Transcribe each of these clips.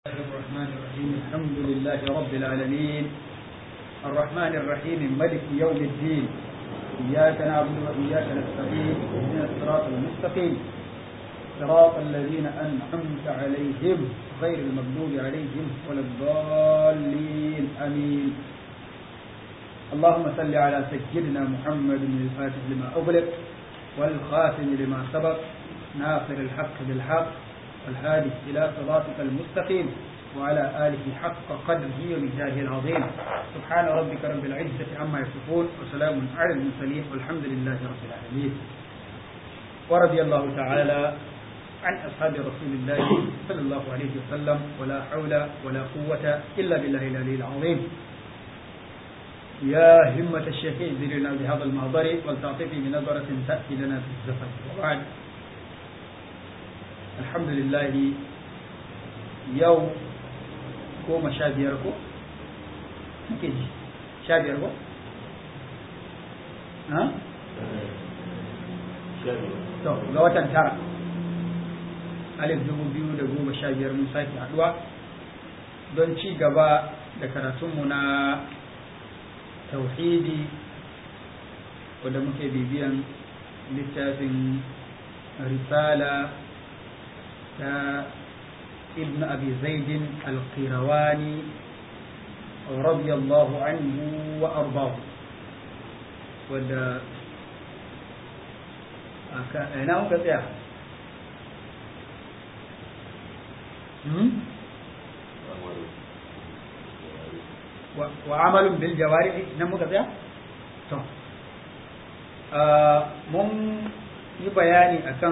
الرحمن الرحيم الحمد لله رب العالمين الرحمن الرحيم ملك يوم الدين إياك نعبد وإياك نستعين اهدنا الصراط المستقيم صراط الذين أنعمت عليهم غير المغضوب عليهم ولا الضالين آمين اللهم صل على سيدنا محمد الفاتح لما أغلق والخاتم لما سبق ناصر الحق بالحق والهادي إلى صراطك المستقيم وعلى آله حق قدره ومجاهه العظيم سبحان ربك رب العزة عما يصفون وسلام على المرسلين والحمد لله رب العالمين ورضي الله تعالى عن أصحاب رسول الله صلى الله عليه وسلم ولا حول ولا قوة إلا بالله العلي العظيم يا همة الشيخ ذلنا بهذا المحضر ولتعطفي بنظرة تأتي لنا في الزفر وبعد الحمد لله يوم goma sha biyar ko? Nake ji, sha biyar ko? Ha? To, ga watan tara. Alif dubu biyu da goma sha biyar mun sake haɗuwa don ci gaba da karatunmu na tauhidi wadda muke bibiyan littafin risala ta ابن أبي زيد القيرواني رضي الله عنه وأرضاه ودا أنا أقول يا وعمل بالجوارح نمو كذا تو mun yi bayani akan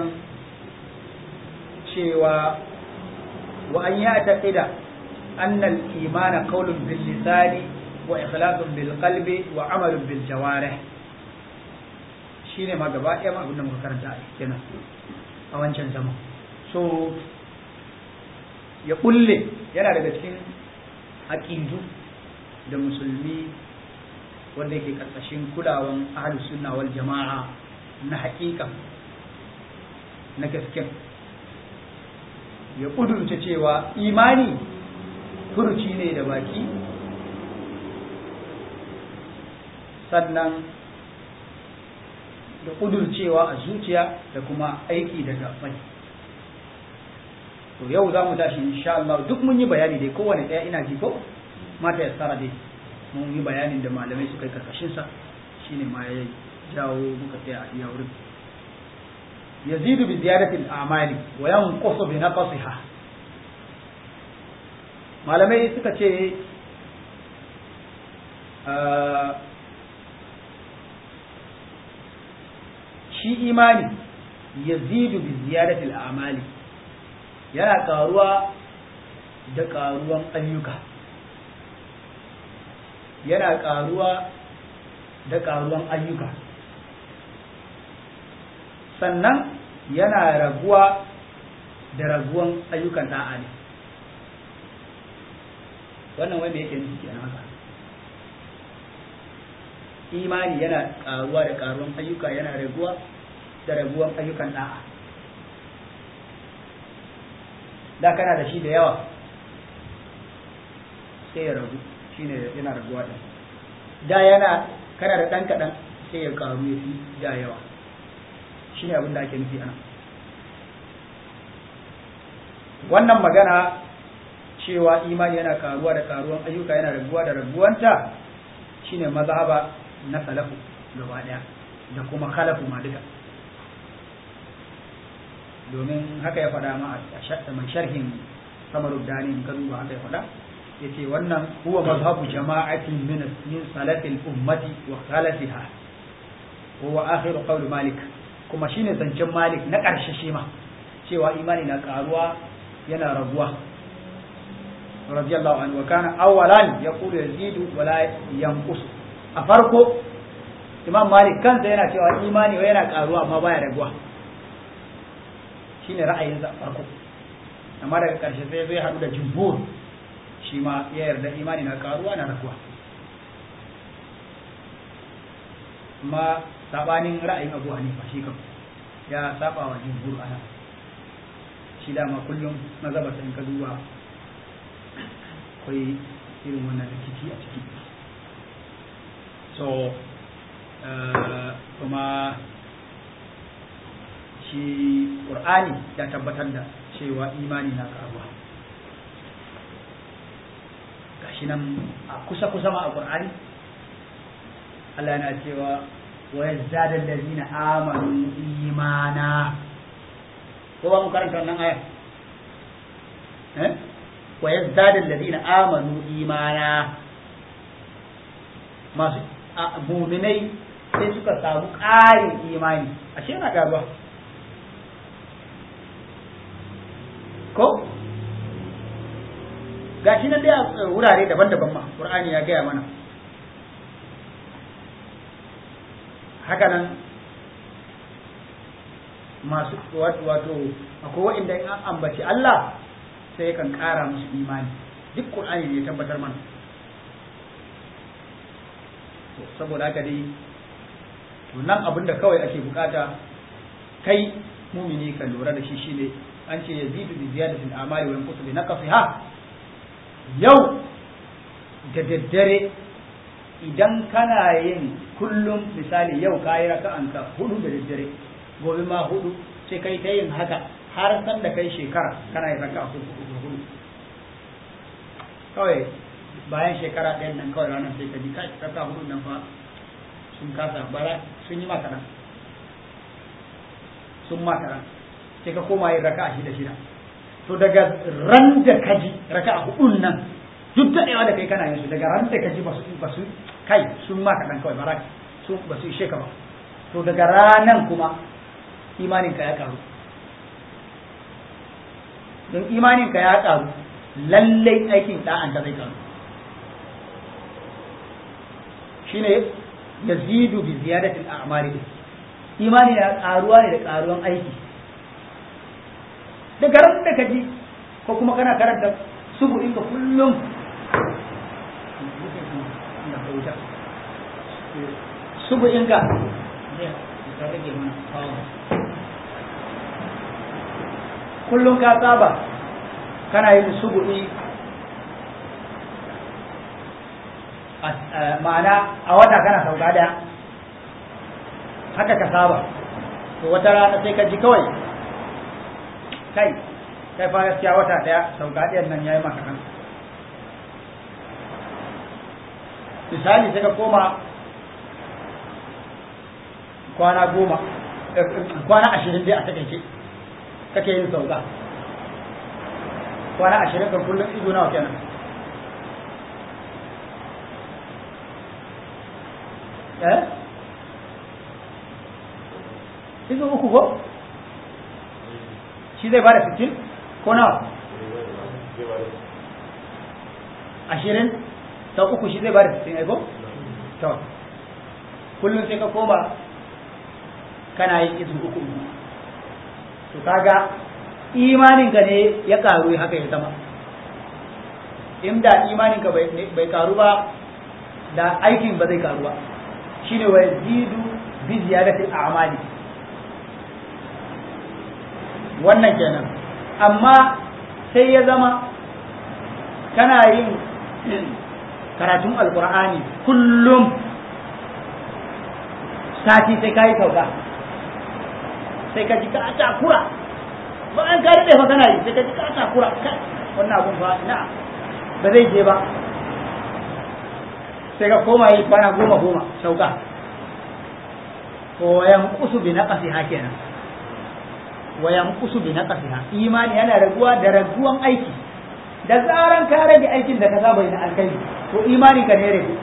cewa وأن يعتقد أن الإيمان قول باللسان وإخلاص بالقلب وعمل بالجوارح shine ma gaba ɗaya ma abin da muka karanta a kenan a wancan zama so ya kulle yana daga cikin aƙidu da musulmi wanda yake ƙarƙashin kulawan ahlus sunna wal jama'a na haƙiƙa na gaskiya ya ƙudurce cewa imani furuci ne da baki sannan da ƙudurcewa a zuciya da kuma aiki da gabbai to yau za mu tashi insha Allah duk mun yi bayani dai kowane ɗaya ina ji ko mata ya tsara dai mun yi bayanin da malamai suka yi karkashinsa shine ma ya jawo muka tsaya a iya wurin يزيد بزيادة الأعمال وينقص بنقصها malamai suka ce shi imani yazidu bi ziyadatil a'mali yana karuwa da karuwan ayyuka yana karuwa da karuwan ayyuka sannan yana raguwa da raguwan ayyukan da'a ne wannan wanda yake nufi kenan haka imani yana karuwa da karuwan ayyuka yana raguwa da raguwan ayyukan da'a da kana da shi da yawa sai ya ragu shine yana raguwa da da yana kana da ɗan kaɗan sai ya karu ya fi da yawa shine abin da ake nufi ana wannan magana cewa imani yana karuwa da karuwan ayyuka yana raguwa da raguwanta shine mazhaba na salafu gaba daya da kuma khalafu ma duka domin haka ya faɗa ma a mai sharhin samarud dani in ka duba haka ya faɗa yace wannan huwa mazhabu jama'atin min min salafil ummati wa khalafiha huwa akhiru qawl malik kuma shine zancen malik na ƙarshe shi ma cewa imani na karuwa yana raguwa radiyallahu anhu wa kana awwalan yaqulu yazidu wa la yanqus a farko imam malik kansa yana cewa imani yana karuwa amma baya raguwa shine ra'ayin sa farko amma daga karshe sai zai hadu da jumhur shi ma ya yarda imani na karuwa na raguwa amma sabanin ra'ayin abu hanifa shi kam ya saba wa jumhur ana shi dama kullum mazhabarsa in ka duba akwai irin wannan rikici a ciki so kuma shi ƙur'ani ya tabbatar da cewa imani na karuwa gashi nan a kusa-kusa ma a ƙur'ani Allah yana cewa wa yazdada allazina amanu imana ko ba mu karanta wannan aya eh wa yazdada allazina amanu imana masu mu'minai sai suka samu ƙarin imani ashe yana karuwa ko gashi nan dai a wurare daban-daban ma Qur'ani ya gaya mana haka nan masu wato akwai wa'inda in an ambaci Allah sai kan ƙara musu imani duk Qur'ani ne ya tabbatar mana saboda haka dai to nan abin da kawai ake bukata kai mumini ka lura da shi shine an ce yazidu bi ziyadatil amali wa yanqusu bi naqsiha yau da daddare idan kana yin kullum misali yau kayi raka'anka hudu da daddare gobe ma hudu sai kai ta yin haka har san da kai shekara kana yin raka'a hudu hudu kawai bayan shekara ɗayan nan kawai ranar sai ka ji kai raka'a hudu nan fa sun kasa bara sun yi maka nan sun maka nan sai ka koma yin raka'a shida shida to daga ran da ka ji raka'a hudun nan duk daɗewa da kai kana yin su daga ran da ka ji basu basu kai sun maka dan kawai bara su basu ishe ka ba to daga ranan kuma imanin ka ya karu don imanin ka ya karu lallai aikin da'an ka zai karu shine yazidu bi ziyadati al-a'mali imani na karuwa ne da karuwan aiki daga ran da ka ji ko kuma kana karanta subu inda kullum subu inka kullum ka saba kana yin subu'i ma'ana a wata kana sauka daya haka ka saba to wata rana sai ka ji kawai kai kai fa gaskiya wata daya sauka ɗayan nan yayi maka kan misali sai ka koma kwana goma kwana ashirin dai a takaice kake yin sauka kwana ashirin kan kullum ido nawa kenan eh ido uku ko shi zai bada sittin ko nawa ashirin sau uku shi zai bada sittin aiko to kullum sai ka koma kana yin izu uku uku to kaga imanin ka ne ya karu haka ya zama inda imanin ka bai karu ba da aikin ba zai karu ba shine wa yazidu bi ziyadati a'mali wannan kenan amma sai ya zama kana yin karatun alkur'ani kullum sati sai ka yi sauka sai ka ji ka takura ba an ka daɗe fa kana yi sai ka ji ka takura kai wannan abun fa na ba zai je ba sai ka koma yi kwana goma goma sauka ko yan kusu bi naqasi kenan wa yanqusu bi naqsiha imani yana raguwa da raguwan aiki da zaran ka rage aikin da ka saba yi na alkai to imani ka ne rage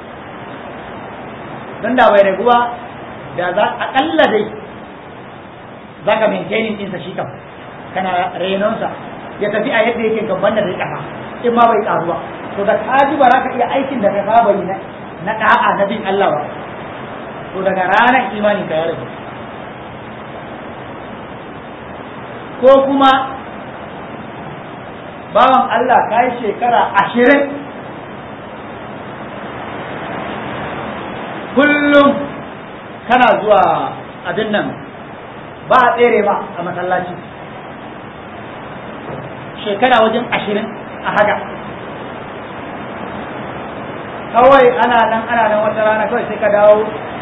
dan da bai raguwa da za akalla dai zaka maintaining din sa shi kam kana renon sa ya tafi a yadda yake gaban da zai kafa in ma bai karu ba to da ka ji ba za ka iya aikin da ka saba yi na da'a na bin Allah ba to daga ranar imani ka ya rage ko kuma bawan Allah ka yi shekara ashirin kullum kana zuwa abin nan ba a tsere ma a masallaci shekara wajen ashirin a haka kawai ana nan ana nan wata rana kawai sai ka dawo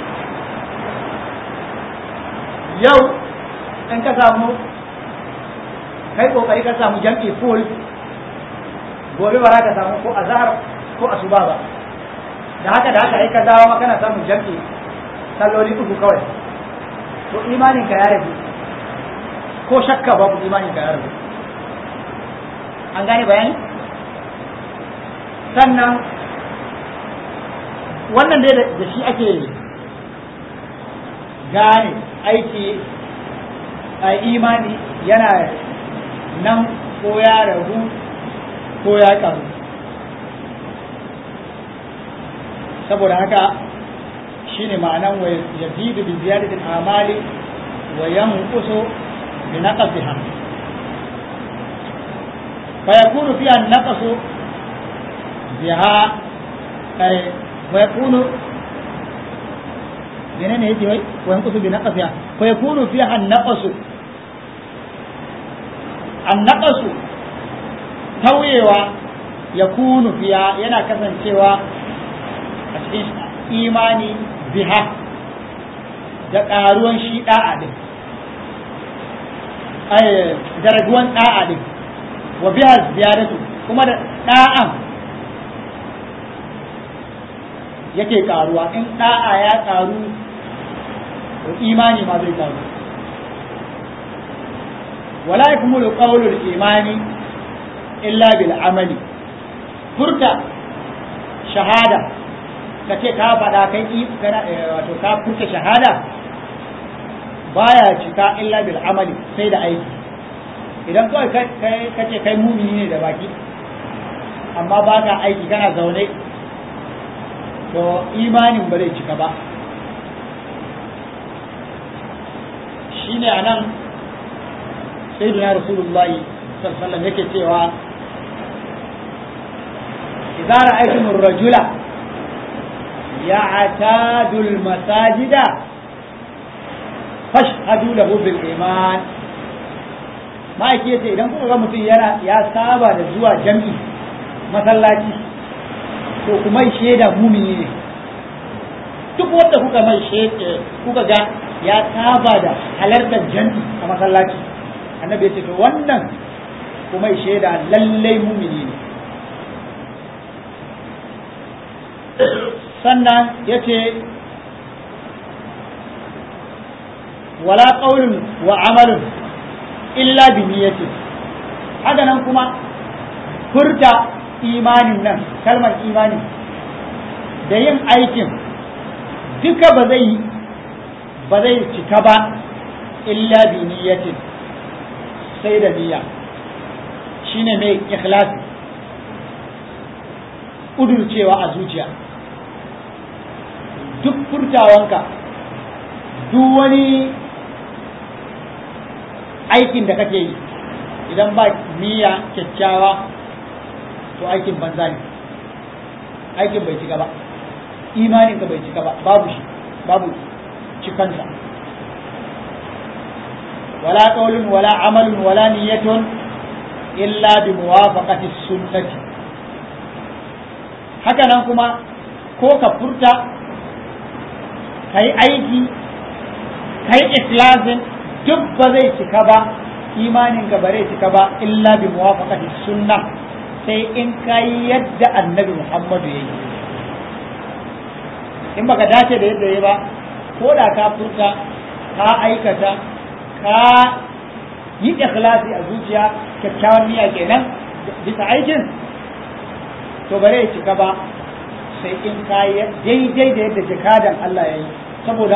yau in ka samu kai kokari ka samu jam'i full gobe ba za ka samu ko azhar ko asuba ba da haka da haka ai ka dawo ma kana samun jam'i salloli uku kawai to imanin ka ya rabu ko shakka babu imanin ka ya rabu an gane bayani sannan wannan dai da shi ake gane aiki a imani yana nan ko ya ragu ko ya karu saboda haka shine ma'anan wa yazidu bi ziyadatil amali wa yanqusu bi naqsiha fa yakunu fiha an-naqsu biha ay wa yakunu menene yake wai wa yanqusu bi naqsiha fa yakunu fiha an-naqsu an-naqsu tauyewa yakunu fiha yana kasancewa a cikin imani biha da ƙaruwan shi ɗa'a ɗin da raguwan ɗa'a ɗin wa biha ziyaratu kuma da ɗa'an yake ƙaruwa in ɗa'a ya ƙaru to imani ma zai ƙaru wala yakmulu qawlul imani illa bil amali furta shahada ka ce ka faɗa kai wato ka furta shahada baya cika illa bil amali sai da aiki idan kawai ka ce kai mumini ne da baki amma ba ka aiki kana zaune to imanin ba zai cika ba shine a nan sayyidina rasulullahi sallallahu alaihi yake cewa idza ra'aytum ar-rajula يعتاد المساجد فاشهدوا له بالإيمان ما yake yace idan kuka ga mutum yana ya saba da zuwa jam'i masallaci to kuma shaida mumini ne duk wanda kuka mai shaida kuka ga ya saba da halartar jam'i a masallaci annabi yace to wannan kuma shaida lallai mumini ne sannan ya ce wala ƙaunin wa amalin illa bi niyyatin haka nan kuma furta imanin nan kalmar imani da yin aikin duka ba zai ba zai cika ba illa bi niyyatin sai da niyya shine mai ikhlasi ƙudurcewa a zuciya duk furtawanka duk wani aikin da kake yi idan ba niyya kyakkyawa to aikin banza ne aikin bai cika ba imanin ka bai cika ba babu shi babu cikansa wala qawlun wala amalun wala niyyatun illa bi muwafaqati sunnati haka nan kuma ko ka furta kai aiki kai ikhlasin duk ba zai cika ba imanin ka bare cika ba illa bi muwafaqati sunna sai in kai yadda annabi Muhammadu yayi in baka dace da yadda yayi ba ko da ka furta ka aikata ka yi ikhlasi a zuciya kyakkyawan niyya kenan bisa aikin to bare ya cika ba sai in ka daidai da yadda jikadan Allah ya yi saboda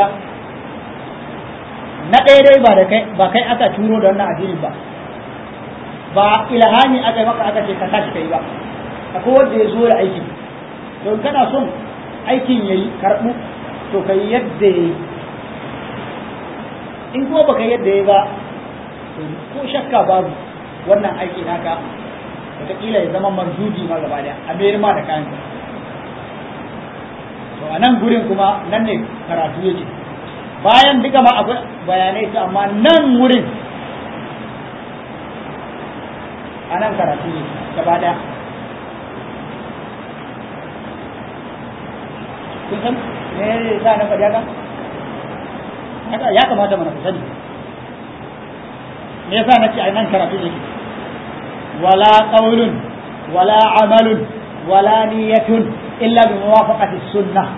na ɗaya dai ba da kai ba kai aka turo da wannan addini ba ba ilhami aka yi maka aka ce ka tashi kai ba akwai wanda ya zo da aikin to in kana son aikin yayi karɓu to kai yadda yayi in kuma baka yadda yayi ba to ko shakka babu wannan aiki naka wataƙila ya zama manzuji ma gaba daya a mayar ma da kayan to a nan gurin kuma nan ne karatu yake bayan duka ma akwai bayanai su amma nan wurin a nan karatu ne gaba daya kun san me za na faɗi haka ya kamata mana ku sani me yasa na ce a nan karatu yake wala qawlun wala amalun wala niyyatun illa bi muwafaqati sunnah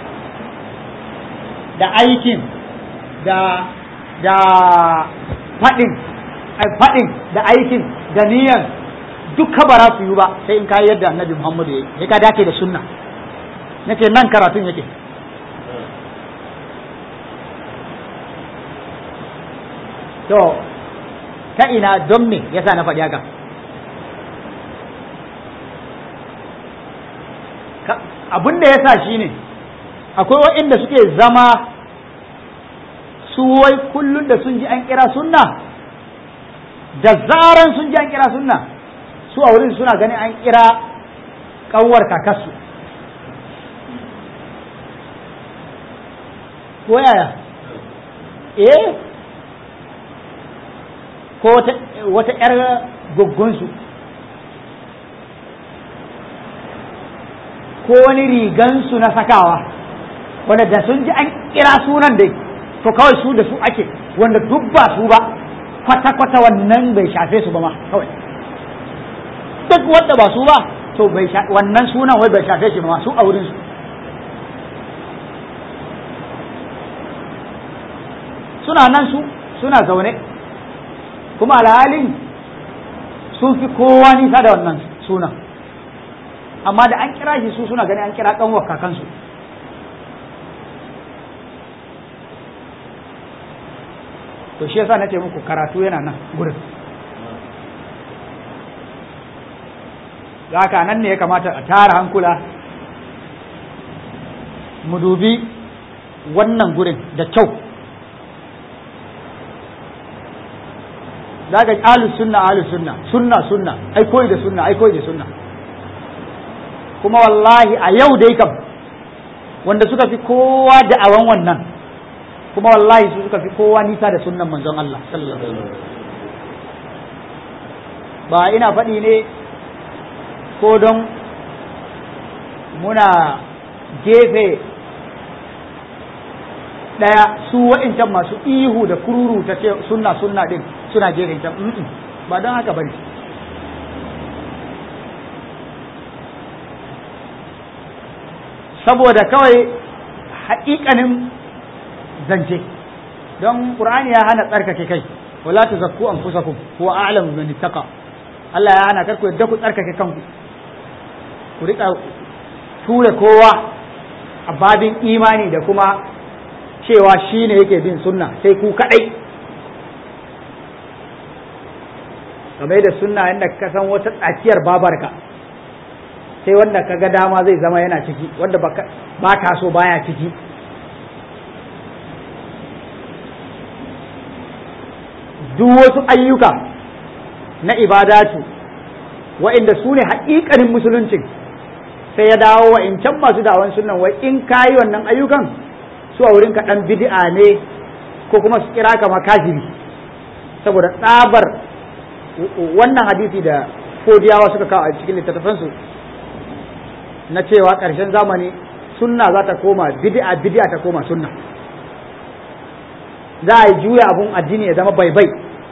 da aikin da da faɗin faɗin da aikin da niyyar duka ba za su yi ba sai in ka yadda annabi Muhammadu ya yi sai ka dace da sunna nake nan karatun yake to ta ina don me yasa na faɗi haka abin da yasa shine akwai waɗanda suke zama su wai kullum da sun ji an kira sunna da zaran sun ji an kira sunna su a wurin suna ganin an kira ƙanwar kakarsu ko yaya eh ko wata ‘yar goggonsu ko wani rigansu na sakawa wanda da sun ji an kira sunan dai to kawai su da su ake wanda duk ba su ba kwata-kwata wannan bai shafe su ba ma kawai duk wanda ba su ba to bai wannan sunan wai bai shafe shi ba ma su a wurin su suna nan su suna zaune kuma alhalin sun fi kowa nisa da wannan sunan amma da an kira shi su suna gani an kira kanwar kakansu to shi yasa nace muku karatu yana nan gurin haka nan ne ya kamata a tara hankula mu dubi wannan gurin da kyau za ka ahlus sunna ahlus sunna sunna sunna ai koyi da sunna ai koyi da sunna kuma wallahi a yau dai kam wanda suka fi kowa da'awan wannan kuma wallahi su suka fi kowa nisa da sunnan manzon Allah sallallahu alaihi wasallam ba ina faɗi ne ko don muna gefe ɗaya su wa'incan masu ihu da kururu ta ce sunna sunna din suna gefen can ba don haka bane saboda kawai haƙiƙanin zance don ƙur'ani ya hana tsarkake kai wala ta zakku an fusa ku huwa a'lamu bi ittaqa Allah ya hana karku yadda ku tsarkake kanku ku rika ture kowa a babin imani da kuma cewa shi ne yake bin sunna sai ku kadai game da sunna yadda ka san wata tsakiyar babarka sai wanda ka ga dama zai zama yana ciki wanda ba ka so baya ciki duk wasu ayyuka na ibadatu wa'inda su ne haƙiƙanin musuluncin sai ya dawo wa'incan masu dawon sunan wai in ka yi wannan ayyukan su a wurin kaɗan bid'a ne ko kuma su kira ka makajiri saboda tsabar wannan hadisi da fodiyawa suka kawo a cikin littattafansu na cewa ƙarshen zamani sunna za ta koma bid'a bid'a ta koma sunna za a yi juya abun addini ya zama baibai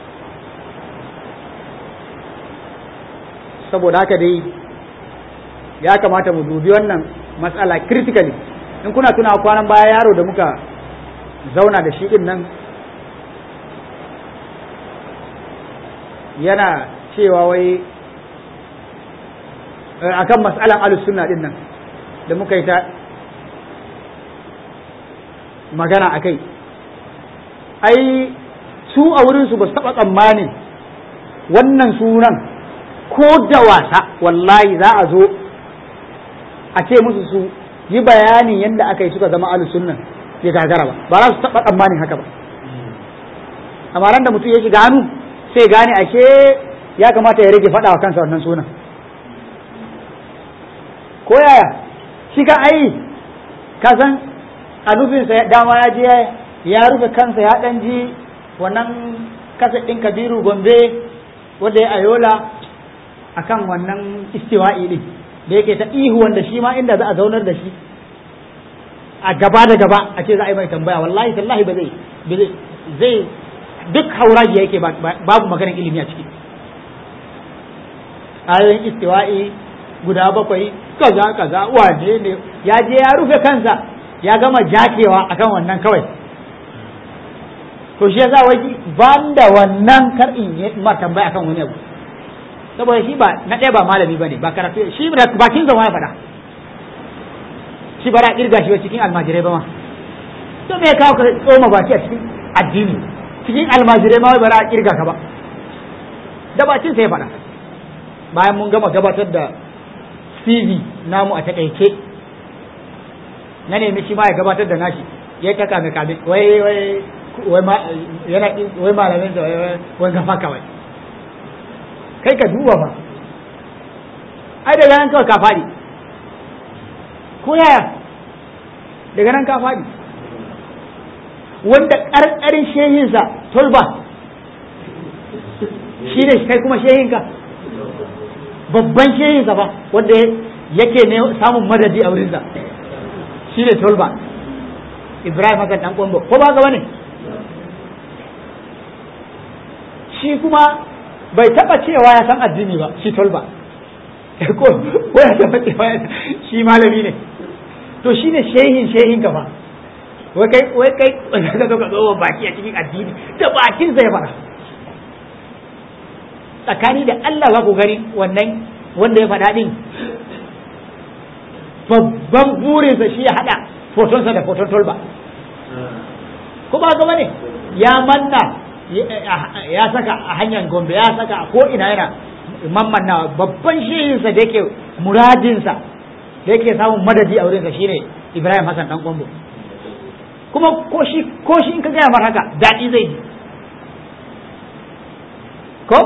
saboda haka dai ya kamata mu dubi wannan matsala critically in kuna tuna kwanan baya yaro da muka zauna da shi din nan yana cewa wai akan matsalan alus sunna din nan da muka yi ta magana a kai ai su a wurinsu ba su taɓa tsammanin wannan sunan ko da wasa wallahi za a zo a ce musu su yi bayanin yadda aka yi suka zama ahlus sunnan ya gagara ba ba za su taɓa tsammanin haka ba amma ran da mutum ya shiga hannu sai gane ashe ya kamata ya rage faɗa wa kansa wannan sunan ko yaya shi ka ai ka san a nufinsa dama ya je ya rufe kansa ya ɗan ji wannan kasa ɗin kabiru gombe wanda ya ayola akan wannan istiwa'i ɗin da yake ta ihu wanda shi ma inda za a zaunar da shi a gaba da gaba a ce za a yi mai tambaya wallahi tallahi ba zai zai duk hauraji yake babu maganar ilimi a ciki ayoyin istiwa'i guda bakwai kaza kaza wane ne ya je ya rufe kansa ya gama jakewa akan wannan kawai to shi yasa wai ban da wannan kar in yi ma tambaya akan wani abu saboda shi ba na ɗaya ba malami bane ba karatu shi da bakin zama ya faɗa shi ba ra kirga shi cikin almajirai ba ma to me ya kawo ka tsoma baki a cikin addini cikin almajirai ma ba ra kirga ka ba da bakin sai ya faɗa bayan mun gama gabatar da CV namu a takaice na nemi shi ma ya gabatar da nashi ya ta kame kame wai wai wai ma yana wai malamin sa wai wai gafa kawai kai ka duba ba ai daga nan kawai ka faɗi ko yaya daga nan ka faɗi wanda ƙarƙarin shehinsa tolba shi ne kai kuma shehinka babban shehinsa ba wanda yake ne samun madadi a wurinsa shi ne tolba ibrahim hakan dan kwambo ko ba gaba ne shi kuma bai taba cewa ya san addini ba shi tolba ko ya taba cewa shi malami ne to shi ne shehin shehin gaba wai kai wai kai ka zo ka zo baki a cikin addini da bakin zai fara tsakani da Allah za ku gani wannan wanda ya faɗa ɗin babban burinsa shi ya haɗa fotonsa da foton tolba ko ba gaba ne ya manna ya saka a hanyar gombe ya saka a ko'ina yana mammanna babban shirinsa da yake muradinsa da yake samun madadi a wurinsa shine ibrahim hassan dan gombe kuma ko shi ko shi in ka gaya mar haka daɗi zai ji ko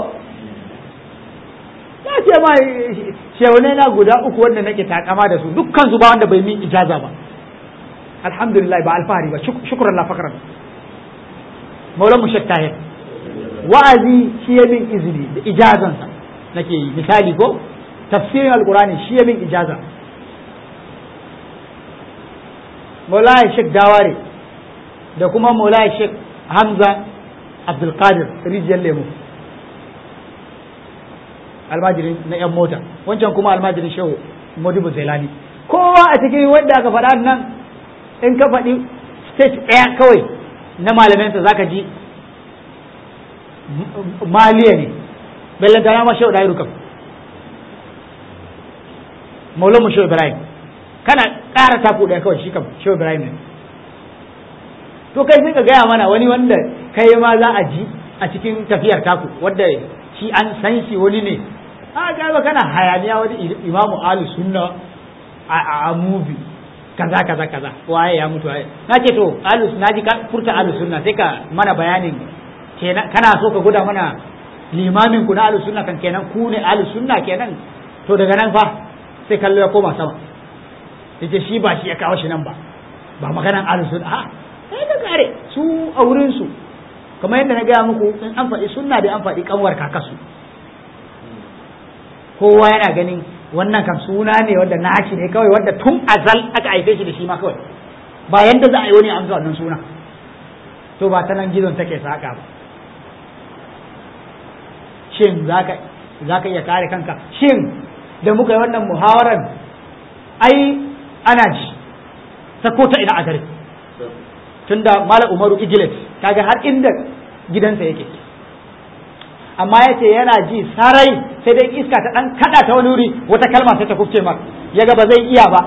ya ce ma shehunai na guda uku wanda nake takama da su dukkan su ba wanda bai min ijaza ba alhamdulillah ba alfahari ba shukran la fakran maulan mushak tahir wa'azi shi ya min izini da ijazansa nake yi misali ko tafsirin alqurani shi ya min ijaza maulaya shek daware da kuma maulaya shek hamza abdulkadir rijiyar lemu almajirin na yan mota wancan kuma almajirin shehu modibu zailani kowa a cikin wanda aka faɗa nan in ka faɗi stage ɗaya kawai na malaminsa zaka ji maliya ne bellantana ma shehu ɗaya kam maulan mu shehu ibrahim kana ƙara taku ɗaya kawai shi kam shehu ibrahim ne to kai sai ka gaya mana wani wanda kai ma za a ji a cikin tafiyar taku wanda shi an san shi wani ne a gaba kana hayaniya wani imamu alu sunna a mubi kaza kaza kaza waye ya mutu waye na ce to alu na ji ka furta alu sunna sai ka mana bayanin kenan kana so ka guda mana limamin ku na alu sunna kan kenan ku ne alu sunna kenan to daga nan fa sai kallo ya koma sama yace shi ba shi ya kawo shi nan ba ba maganan alu sunna a sai ka kare su a wurin su kamar yadda na gaya muku in an faɗi sunna da an faɗi kanwar kakasu kowa yana ganin wannan kam suna ne wanda nashi ne kawai wanda tun azal aka haife shi da shi ma kawai ba yanda za a yi wani amsa wannan suna to ba ta nan gizon take saka ba shin za ka iya kare kanka shin da muka yi wannan muhawarar ai ana ji ta ko ta ina a gari tunda mala umaru igilet kaga har inda gidansa yake amma ya ce yana ji sarai sai dai iska ta dan kada ta wani wuri wata kalma sai ta kufce mar ya ga ba zai iya ba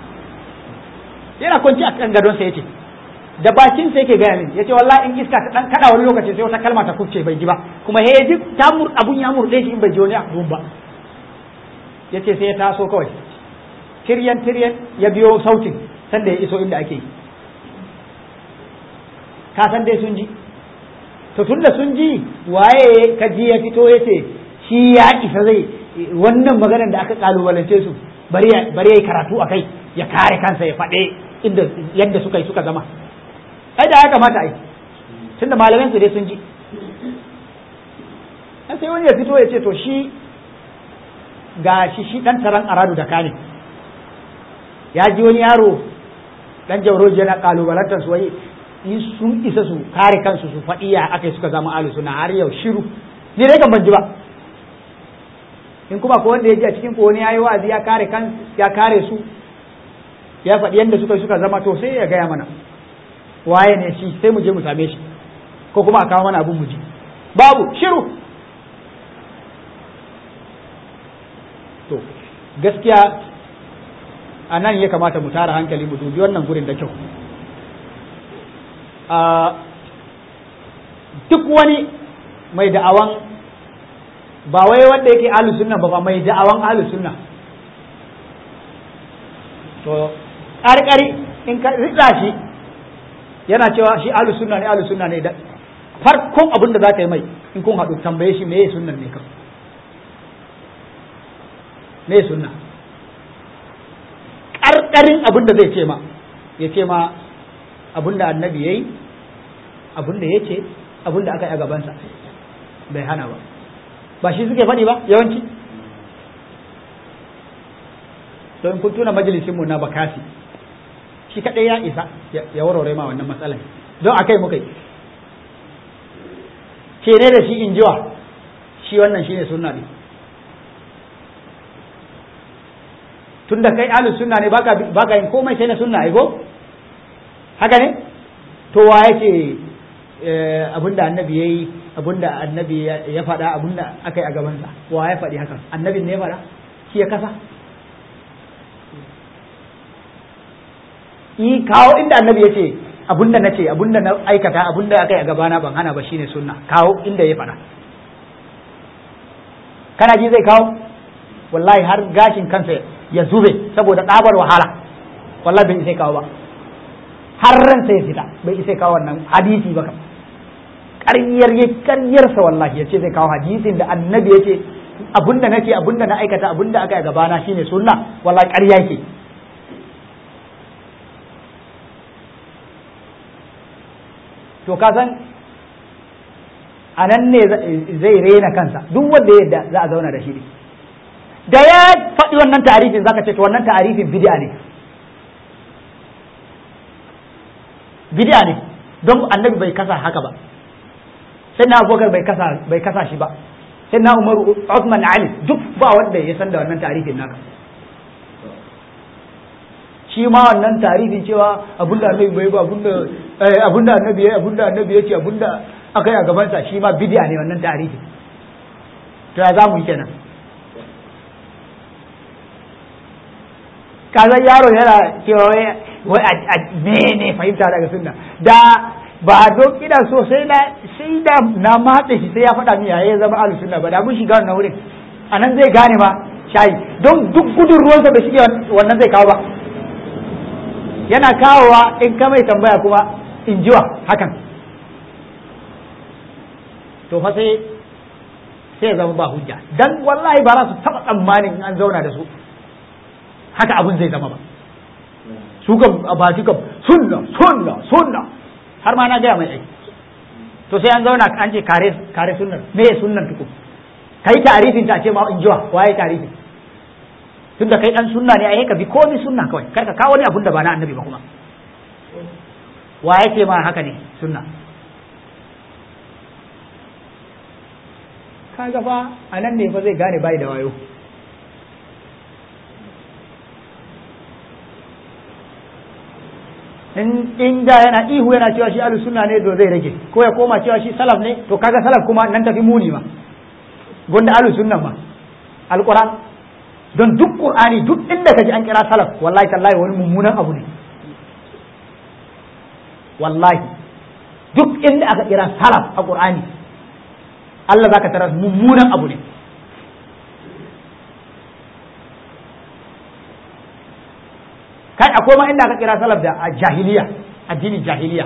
yana kwanci a kan gadonsa ya ce da bakin sa yake gaya min ya ce wallahi in iska ta dan kada wani lokaci sai wata kalma ta kufce bai ji ba kuma he ji ta mur abun ya murde shi in bai ji wani abun ba ya ce sai ya taso kawai tiryan tiryan ya biyo sautin sanda ya iso inda ake yi ka san dai sun ji to tun da sun ji waye ka ji ya fito ya ce shi ya isa zai wannan maganar da aka kalubalance su bari ya yi karatu a kai ya kare kansa ya faɗe inda yadda suka yi suka zama ai da ya kamata ai tunda malaman su dai sun ji sai wani ya fito ya ce to shi ga shi shi dan taron aradu da kane ya ji wani yaro dan jauroji yana kalubalantar su wai in sun isa su kare kansu su faɗi ya aka suka zama alu suna har yau shiru ni dai kan ban ji ba in kuma ko wanda ya ji a cikin ko wani yayi wa'azi ya kare kan ya kare su ya faɗi yadda suka suka zama to sai ya gaya mana waye ne shi sai mu je mu same shi ko kuma a kawo mana abun mu ji babu shiru to gaskiya a nan ya kamata mu tara hankali mu dubi wannan gurin da kyau duk wani mai da'awan ba wai wanda yake ahlus sunna ba mai da'awan ahlus sunna to ƙarƙari in ka rika shi yana cewa shi ahlus sunna ne ahlus sunna ne da farkon abin da zaka yi mai in kun haɗu tambaye shi meye sunnan ne kan meye sunna ƙarƙarin abin da zai ce ma ya ce ma abin da annabi yayi abin da ya ce abin da aka yi a gabansa bai hana ba ba shi suke faɗi ba yawanci to in kun tuna majalisinmu na bakasi shi kaɗai ya isa ya warware ma wannan matsalar don a kai muka yi ce ne da shi in jiwa shi wannan shi ne sunna ne tun da kai ahlus sunna ne baka yin komai sai na sunna ai go haka ne to wa yake abinda annabi yayi abinda annabi ya faɗa abinda aka yi a gabansa wa ya faɗi haka annabin ne ya faɗa shi ya kasa yi kawo inda annabi ya ce abinda na ce abinda na aikata abinda aka yi a gabana ban hana ba shine sunna kawo inda ya faɗa kana ji zai kawo wallahi har gashin kansa ya zube saboda ɗabar wahala wallahi bai isa kawo ba har ransa ya fita bai isa kawo wannan hadisi ba kam ƙaryar ya ƙaryarsa wallahi ya ce zai kawo hadisin da annabi ya ce abinda nake abinda na aikata abinda aka yi a gabana shine sunna wallahi ƙarya yake to ka san a nan ne zai rena kansa duk wanda yadda za a zauna da shi da ya faɗi wannan tarifin zaka ce to wannan tarifin bid'a ne bid'a ne don annabi bai kasa haka ba sai na abubakar bai kasa bai kasa shi ba sai na umaru Uthman Ali duk ba wanda ya san da wannan tarifin naka shi ma wannan tarifin cewa abinda annabi bai ba abinda abinda annabi ya abinda annabi ya ce abinda aka yi a gabansa shi ma bidiya ne wannan tarihi to ya za mu yi kenan kazan yaro yana cewa wai a mene fahimta daga sunna da ba don ina so sai na sai da na matse shi sai ya faɗa min ya zama ahlus sunna ba da mun shiga wannan wurin anan zai gane ma shayi don duk gudun ruwansa bai shige wannan zai kawo ba yana kawowa in ka mai tambaya kuma in jiwa hakan to fa sai sai zama ba hujja dan wallahi ba za su taba tsammanin an zauna da su haka abun zai zama ba su kam a baki kam sunna sunna sunna har ma na gaya mai aiki to sai an zauna an ce kare kare sunnar me ya sunnar tuku kai tarifin ta ce ma in jiwa waye tarifin tun da kai dan sunna ne ai ka bi komai sunna kawai kar ka kawo wani abun da ba na annabi ba kuma wa yake ma haka ne sunna kaga fa a nan ne fa zai gane bai da wayo in inda yana ihu yana cewa shi ahlus sunna ne to zai rage ko ya koma cewa shi salaf ne to kaga salaf kuma nan tafi muni ma gonda ahlus sunna ma alquran don duk qur'ani duk inda kaji an kira salaf wallahi tallahi wani mummunan abu ne wallahi duk inda aka kira salaf a qur'ani Allah zaka tarar mummunan abu ne kai akwai ma inda aka kira salaf da jahiliya addinin jahiliya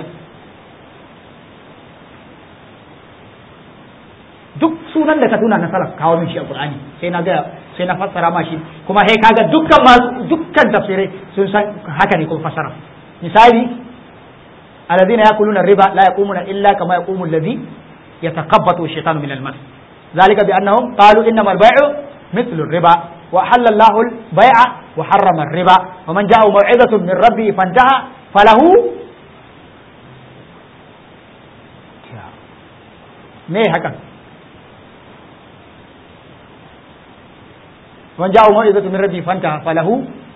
duk sunan da ka tuna na salaf kawo min shi a qur'ani sai na ga sai na fassara ma shi kuma sai kaga dukkan ma dukkan tafsirai sun san haka ne kuma fassara misali alladhina yakuluna riba la yaqumuna illa kama yaqumu alladhi yatakabbathu shaytanu min al-mas ذلك بأنهم قالوا إنما البيع مثل الربا وحل الله البيع وحرم الربا ومن جاءه موعظة من ربه فانتهى falahu me hakan wan ja'u mau'izatu min rabbi fanta falahu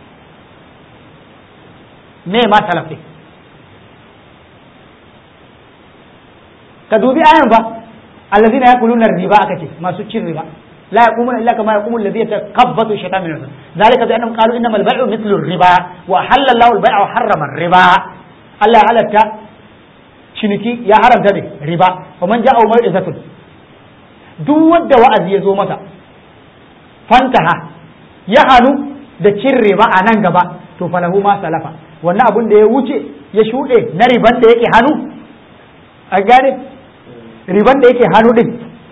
me ma salafi ka dubi ayan fa allazina yakuluna riba aka ce masu cin riba la yaqumuna illa kama yaqumu alladhi yatakabbathu shaytan min al zalika bi annahum qalu innamal bay'u mithlu riba wa halalla Allahu al-bay'a wa harrama riba Allah ya halatta ciniki ya haramta ne riba wa man ja'a mau'izatun duk wanda wa'azi ya zo masa fantaha ya hanu da cin riba a nan gaba to falahu ma salafa wannan abun da ya wuce ya shuɗe na riban da yake hannu a gane riban da yake hannu din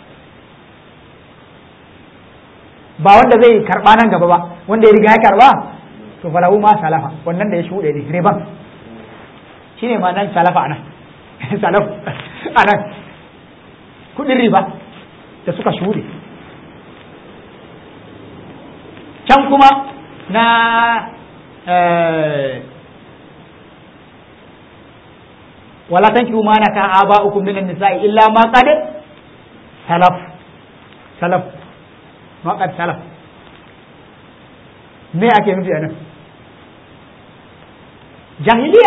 ba wanda zai karba nan gaba ba wanda ya riga ya karba to falahu ma salafa wannan da ya shuɗe ne riban shine ma nan salafa anan salaf anan kudin riba da suka shuɗe can kuma na wala tankihu ma naka aba'ukum minan nisa'i illa ma qad salaf salaf ma qad salaf me ake nufi anan jahiliya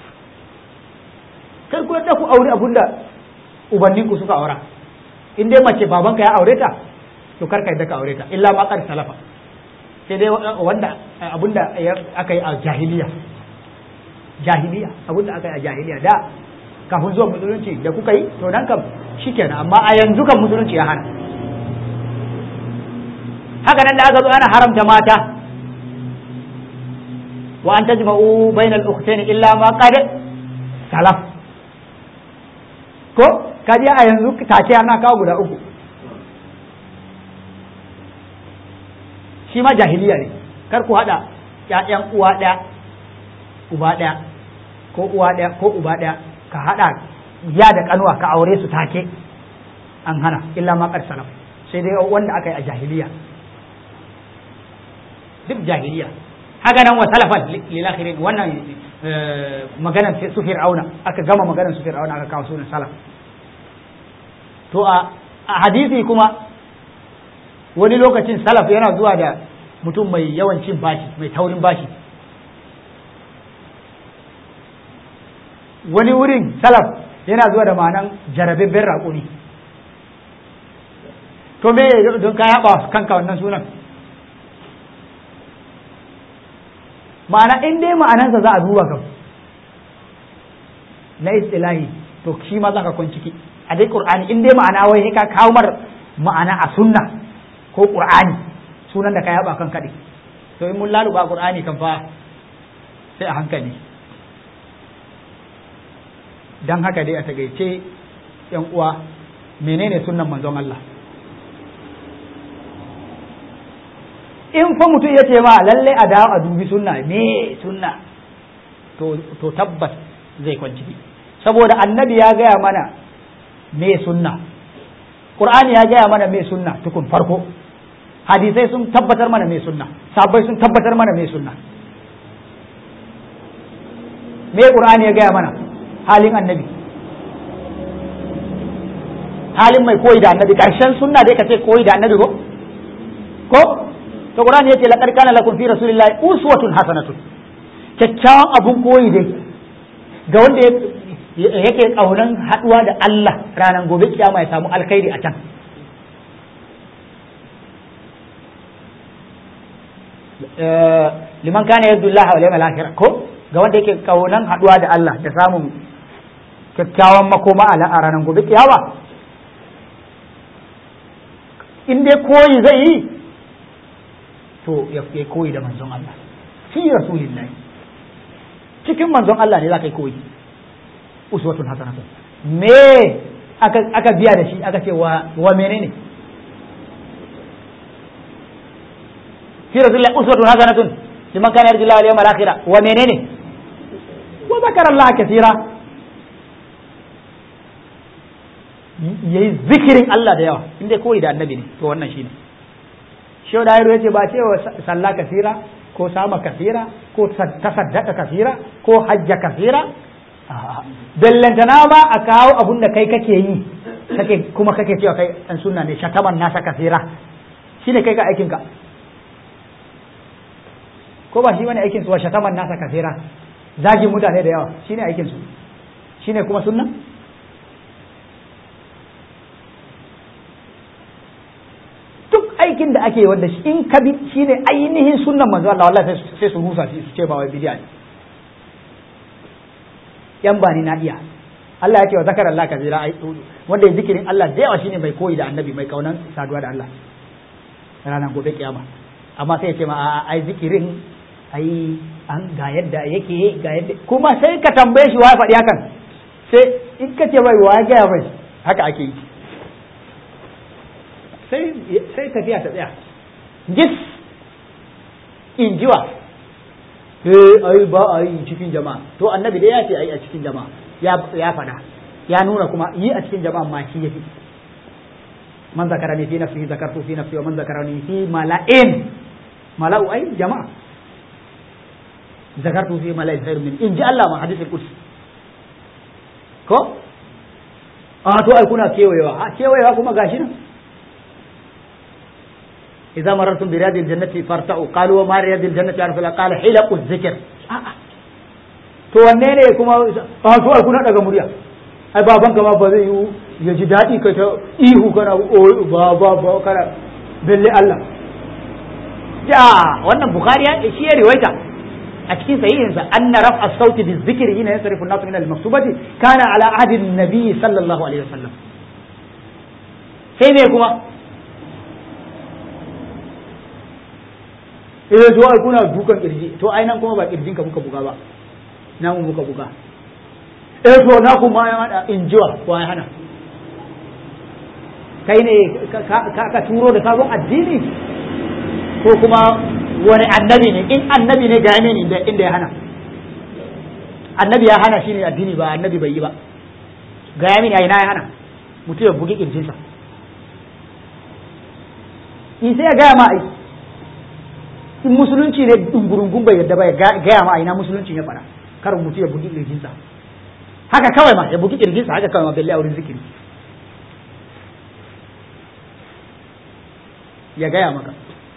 kar ku da ku aure abunda ubannin ku suka aura in dai mace babanka ya aure ta to kar ka yadda ka aure ta illa ma qad salafa sai dai wanda abunda aka yi a jahiliya jahiliya abunda aka yi a jahiliya da kafin zuwa musulunci da kuka yi to nan kam shikenan amma a yanzu kan musulunci ya hana haka nan da aka zo ana haramta mata wa an tajma'u bainal ukhtayn illa ma qad salaf ko kaji a yanzu take ana kawo guda uku shi ma jahiliya ne kar ku haɗa ‘ya'yan uwa ɗaya uba ɗaya ko uwa ɗaya ko uba ɗaya ka haɗa ya da ƙanuwa ka aure su take an hana illa ma salaf sai dai wanda aka yi a jahiliya duk jahiliya haka nan wa salafan lil akhirin wannan maganar su fir'auna aka gama maganar su fir'auna aka kawo sunan salaf to a hadisi kuma wani lokacin salaf yana zuwa da mutum mai yawan cin bashi mai taurin bashi wani wurin salaf yana zuwa da ma'anan jarabibben raƙumi to me don ka yaba kanka wannan sunan ma'ana in dai ma'anansa za a duba kam na istilahi to shi ma za ka kwan ciki a dai qur'ani in dai ma'ana wai ka kawo mar ma'ana a sunna ko qur'ani sunan da ka yaba kan kaɗe to in mun laluba qur'ani kan fa sai a hankali dan haka dai a tagaice yan uwa menene sunnan manzon Allah in fa mutum ya ce ma lalle a dawo a dubi sunna me sunna to to tabbas zai kwanci saboda annabi ya gaya mana me sunna qur'ani ya gaya mana me sunna tukun farko hadisai sun tabbatar mana me sunna sabai sun tabbatar mana me sunna me qur'ani ya gaya mana halin annabi halin mai koyi da annabi karshen sunna dai ka ce koyi da annabi ko ko to qur'ani yace laqad kana lakum fi rasulillahi uswatun hasanatun kyakkyawan abun koyi dai ga wanda yake kaunan haduwa da Allah ranar gobe kiyama ya samu alkhairi a can liman kana yadda Allah wa yawmal akhir ko ga wanda yake kaunan haduwa da Allah da samun kyakkyawan makoma a ranar gobe kiyama in dai koyi zai yi to ya koyi da manzon Allah fi rasulillahi cikin manzon Allah ne za ka yi koyi uswatun hasanatun me aka aka biya da shi aka ce wa wa menene fi rasulillahi uswatun hasanatun liman kana yarju Allah wal yawmal akhir wa menene wa zakara Allah kaseera yayi zikirin Allah da yawa inda koyi da annabi ne to wannan shine shi da yaro yace ba ce wa sallah kasira ko sama kasira ko tasaddaka kasira ko hajja kasira bellantana ba a kawo abun da kai kake yi kake kuma kake cewa kai dan sunna ne shataman nasa kasira shine kai ka aikin ka ko ba shi wani aikin su wa shataman nasa kasira zagin mutane da yawa shine aikin su shine kuma sunna duk aikin da ake wanda in ka bi shine ainihin sunnan manzo Allah wallahi sai su rusa shi su ce ba wai bid'a ne yan bani na iya Allah ya ce wa zakar Allah kabira ai wanda ya zikirin Allah da yawa shine mai koyi da annabi mai kaunan saduwa da Allah ranar gobe kiyama amma sai ya ce ma a ai zikirin ai an ga yadda yake ga yadda kuma sai ka tambaye shi wa ya faɗi hakan sai in ka ce mai wa ya gaya mai haka ake yi sai sai tafiya ta tsaya gis in jiwa eh ai ba a yi cikin jama'a to annabi dai ya ce ai a cikin jama'a ya ya faɗa ya nuna kuma yi a cikin jama'a ma shi yafi man zakarani fi nafsihi zakartu fi nafsi wa man zakarani fi mala'in mala'u ai jama'a zakartu fi mala'in khairu min in ji Allah ma hadisul qudsi ko a to ai kuna kewayewa a kewayewa kuma gashi nan إذا مررتم برياض الجنة فارتعوا قالوا وما رياض الجنة عرف قال حلق الذكر to wanne ne kuma a to ai kuna daga murya ai baban ka ma ba zai yi ya ji daɗi ka ta ihu kana ba ba ba kana belle Allah ja wannan bukhari ya shi ya riwaita a cikin sahihinsa anna raf as-sauti bi dhikri hina yasrifu an-nas min al-maktubati kana ala ahdi an-nabi sallallahu alaihi wasallam sai ne kuma eh to ai kuna dukan kirji to ai nan kuma ba kirjin ka muka buga ba na mu muka buga eh to na kuma ya hada injiwa ko ya hana kai ne ka turo da sabon addini ko kuma wani annabi ne in annabi ne ga ne inda inda ya hana annabi ya hana shine addini ba annabi bai yi ba ga mini ai na ya hana mutum ya bugi kirjinsa in sai ya gaya ma ai in musulunci ne dungurungun bai yadda ba ya gaya ma ina musulunci ya fara karin mutu ya bugi kirjinsa haka kawai ma ya bugi kirjinsa haka kawai ma balle a wurin zikiri ya gaya maka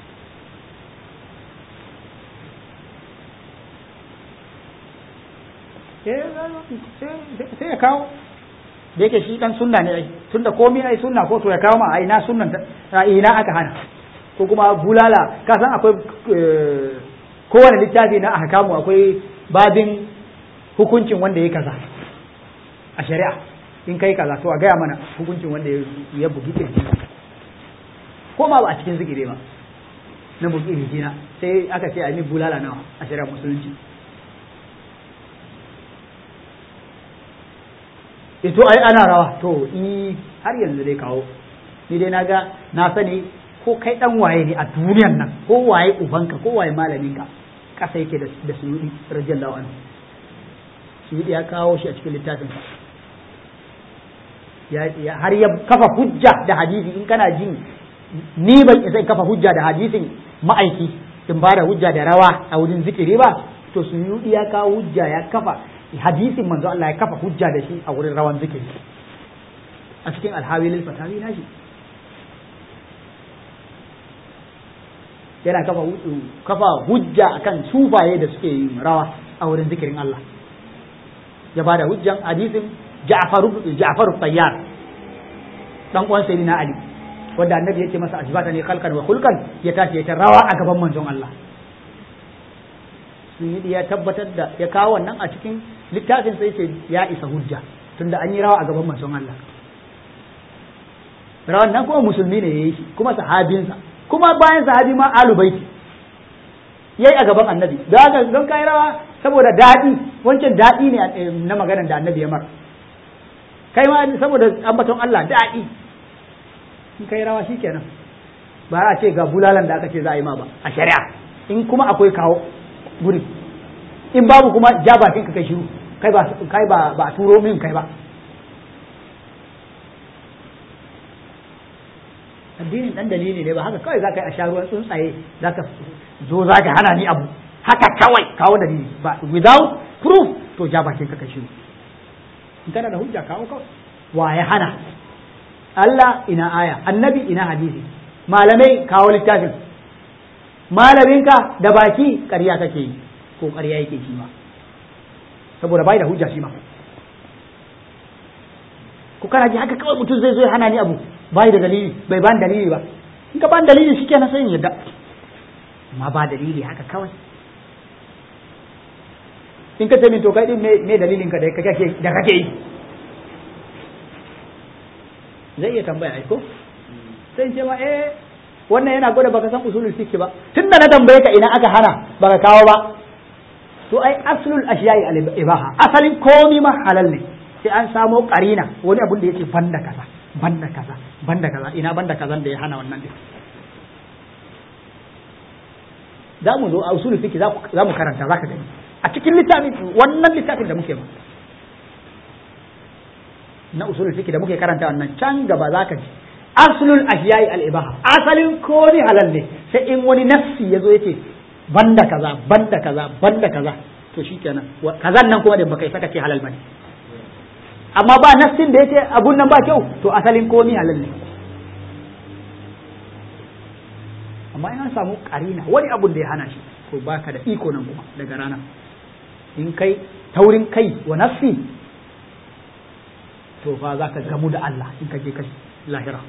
sai ya kawo da yake shi dan sunna ne ai tunda komai ai sunna ko to ya kawo ma ai na sunnan ina aka hana ko kuma bulala ka san akwai kowane littafi na ahkamu akwai babin hukuncin wanda ya kaza a shari'a in kai kaza to a gaya mana hukuncin wanda ya bugi kirji ko ma ba a cikin zikire ba na bugi kirji na sai aka ce a yi bulala nawa a shari'a musulunci ito ai ana rawa to i har yanzu dai kawo ni dai na ga na sani ko kai dan waye ne a duniyan nan ko waye ubanka ko waye malaminka kasa yake da suyudi radiyallahu anhu suyudi ya kawo shi a cikin littafin ya har ya kafa hujja da hadisi in kana jin ni ban isa kafa hujja da hadisin ma'aiki in ba da hujja da rawa a wurin zikiri ba to suyudi ya kawo hujja ya kafa hadisin manzo Allah ya kafa hujja da shi a wurin rawan zikiri a cikin alhawilil fatawi nashi yana kafa kafa hujja akan sufaye da suke yin rawa a wurin zikirin Allah ya bada hujjan hadisin Ja'far Ja'far Tayyar dan uwan Sayyidina Ali wanda annabi yake masa ajbata ne khalqan wa khulqan ya tashi ya ta rawa a gaban manzon Allah sun ya tabbatar da ya kawo wannan a cikin littafin sai ce ya isa hujja tunda an yi rawa a gaban manzon Allah rawan nan kuma musulmi ne yayi shi kuma sahabinsa kuma bayan sahabi ma alu baiti yayi a gaban annabi da haka don kai rawa saboda daɗi wancan daɗi ne na maganar da annabi ya mar kai ma saboda ambaton Allah daɗi in kai rawa shikenan ba a ce ga bulalan da aka ce za a yi ma ba a shari'a in kuma akwai kawo guri in babu kuma ja bakin ka kai shiru kai ba kai ba ba turo min kai ba turo min kai ba. addinin dan dalili ne ba haka kawai zaka yi a sharuwan tsuntsaye zaka zo zaka hana ni abu haka kawai kawo dalili ba without proof to ja bakin ka kashi in kana da hujja kawo kawai wa ya hana Allah ina aya annabi ina hadisi malamai kawo littafin malaminka da baki ƙarya kake yi ko ƙarya yake shi ma saboda bai da hujja shi ma ko kana ji haka kawai mutum zai zo ya hana ni abu bai da dalili bai ban dalili ba in ka ban dalili shi kenan sai in yadda amma ba dalili haka kawai in ka ce min to kai din me dalilin ka da kake da kake yi zai iya tambaya ai ko sai in ce ma eh wannan yana gwada baka san usulul fiqh ba tunda na tambaye ka ina aka hana baka kawo ba to ai aslul ashiyai al ibaha asalin komi ma halal ne sai an samo karina wani abun da yake banda kaza banda kaza banda kaza ina banda kazan da ya hana wannan din za mu zo a usulul fiqh za mu karanta zaka gani a cikin littafin wannan littafin da muke ba na usulul fiqh da muke karanta wannan can gaba zaka ji aslul ahyai al ibaha asalin komai halal ne sai in wani nafsi yazo yace banda kaza banda kaza banda kaza to shikenan kazan nan kuma da baka saka ce halal bane amma ba nafsin da yace abun nan ba kyau to asalin komai halal ne amma in an samu karina wani abun da ya hana shi to baka da iko nan kuma daga rana in kai taurin kai wa nafsi to fa za ka gamu da Allah in ka je kai lahira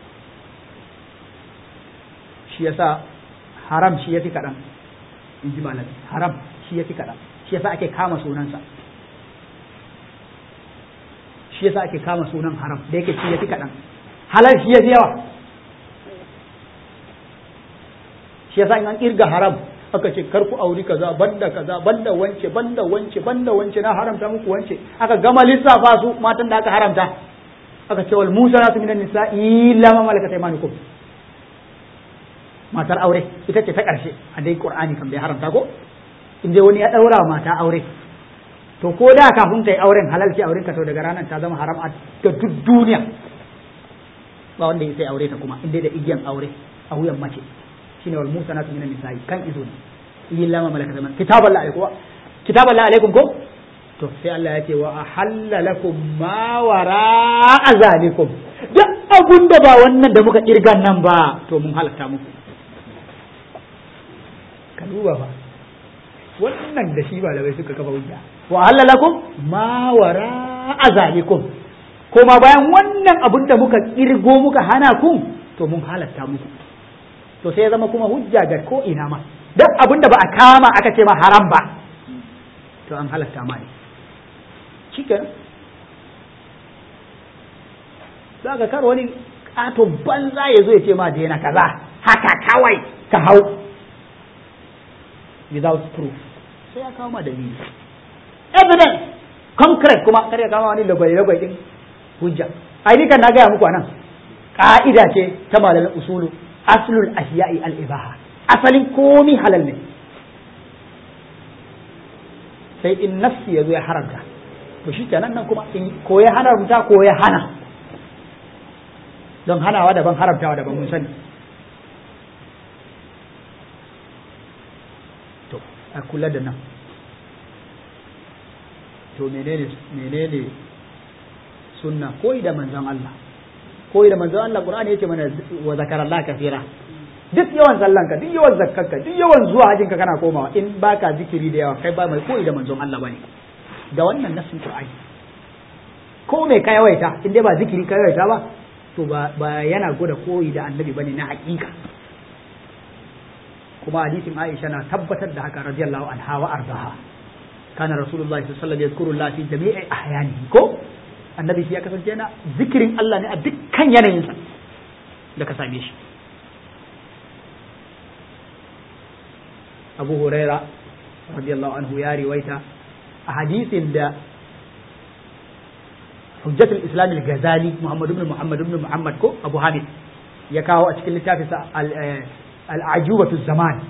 shi yasa haram shi yafi kaɗan in ji malami haram shi yafi kaɗan shi yasa ake kama sunansa shi yasa ake kama sunan haram da yake shi yafi kaɗan halal shi yafi yawa shi yasa in an kirga haram aka ce kar ku auri kaza banda kaza banda wance banda wance banda wance na haramta muku wance aka gama lissafa su matan da aka haramta aka ce wal musa nasu minan nisa illa ma malakat aymanukum matar aure ita ce ta karshe a dai qur'ani kan bai haramta ko in dai wani ya daura mata aure to ko da kafin ta yi auren halal ce auren ka to daga ranar ta zama haram a ga duk duniya ba wanda ya sai aure ta kuma in dai da igiyan aure a wuyan mace shine wal musanatu minan nisa'i kan izo ne illa ma malakat zaman kitaban la alaikum kitaban la alaikum ko to sai Allah ya ce wa ahalla lakum ma wara azalikum duk abun da ba wannan da muka kirgan nan ba to mun halatta muku ka duba ba wannan da shi malamai suka kafa hujja wa ahalla lakum ma wara azalikum kuma bayan wannan abun da muka kirgo muka hana ku to mun halatta muku to sai ya zama kuma hujja ga ko ina ma duk abin da ba a kama aka ce ma haram ba to an halatta ma ne cikin za ka kar wani katon banza ya zo ya ce ma daina kaza haka kawai ka hau without proof sai ya kawo ma dalili evidence concrete kuma kar ya kawo wani lagwai-lagwai din hujja ai ni kan na gaya muku anan ka'ida ce ta malamin usulu aslul ashiya'i al-ibaha asalin komi halal ne sai in nafsi ya zo ya haramta to shi kenan nan kuma in ko ya haramta ko ya hana don hanawa daban haramtawa daban mun sani to a kula da nan to menene menene sunna koyi da manzon Allah koyi da manzon Allah Qur'ani yace mana wa zakara Allah kafira duk yawan sallanka duk yawan zakkanka duk yawan zuwa hajinka kana komawa in baka zikiri da yawa kai ba mai koyi da manzon Allah bane da wannan nasin Qur'ani ko mai ka yawaita in dai ba zikiri ka yawaita ba to ba ba yana gwada koyi da annabi bane na hakika kuma hadisin Aisha na tabbatar da haka radiyallahu anha wa ardaha kana rasulullahi sallallahu alaihi wasallam yadhkuru Allah fi jami'i ahyanihi ko annabi shi ya kasance yana zikirin Allah ne a dukkan yanayinsa da ka same shi abu huraira radiyallahu anhu ya riwaita a hadisin da hujjatul islam al-ghazali muhammad ibn muhammad ibn muhammad ko abu hamid ya kawo a cikin littafinsa al-ajubatu zaman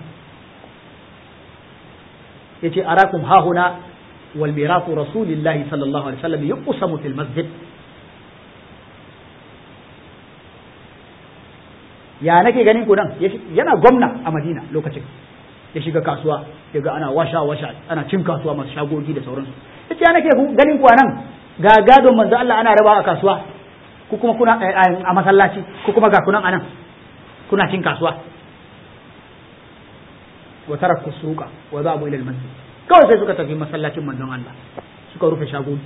yace arakum hahuna wal mirasu rasulillahi sallallahu alaihi wasallam yuqsamu fil masjid ya nake ganin ku nan yana gwamna a madina lokacin ya shiga kasuwa ya ga ana washa washa ana cin kasuwa masu shagogi da sauransu ya ce ya nake ganin ku nan ga gadon manzo Allah ana rabawa a kasuwa ku kuma kuna a masallaci ku kuma ga kunan anan kuna cin kasuwa wa taraku suqa wa zabu ila al-masjid kawai sai suka tafi masallacin manzon Allah suka rufe shagogi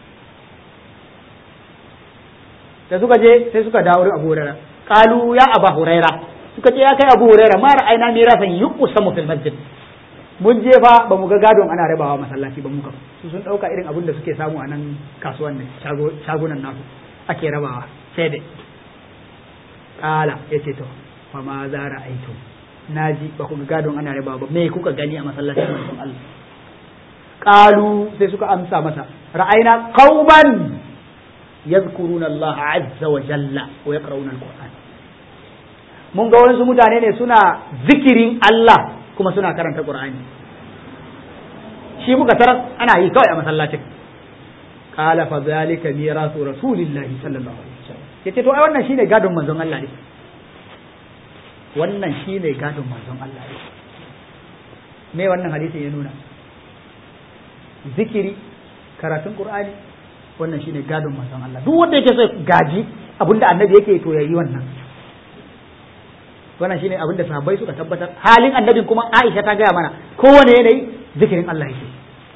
da suka je sai suka dawo Abu Hurairah qalu ya Abu Hurairah suka ce ya kai Abu Hurairah ma ra'ayna mirasan yuqsamu fil masjid mun je fa ba mu ga gadon ana rabawa masallaci ba muka su sun dauka irin abin da suke samu a nan kasuwan ne shagunan nasu ake rabawa sai dai kala yace to fa ma za ra'aytum naji ba ku ga gadon ana rabawa ba me kuka gani a masallacin manzon Allah qalu sai suka amsa masa ra'ayna qauman yadhkuruna Allah azza wa jalla wa yaqra'una al-Qur'an mun ga wasu mutane ne suna zikirin Allah kuma suna karanta Qur'ani shi muka tarar ana yi kawai a masallacin qala fa zalika mirasu rasulillahi sallallahu alaihi wasallam yace to ai wannan shine gadon manzon Allah ne wannan shine gadon manzon Allah ne me wannan hadisin ya nuna zikiri karatun Qur'ani wannan shine gadon manzon Allah duk wanda yake so gaji abinda annabi yake to yayi wannan wannan shine abinda sahabbai suka tabbatar halin annabin kuma Aisha ta gaya mana kowane yanayi zikirin Allah yake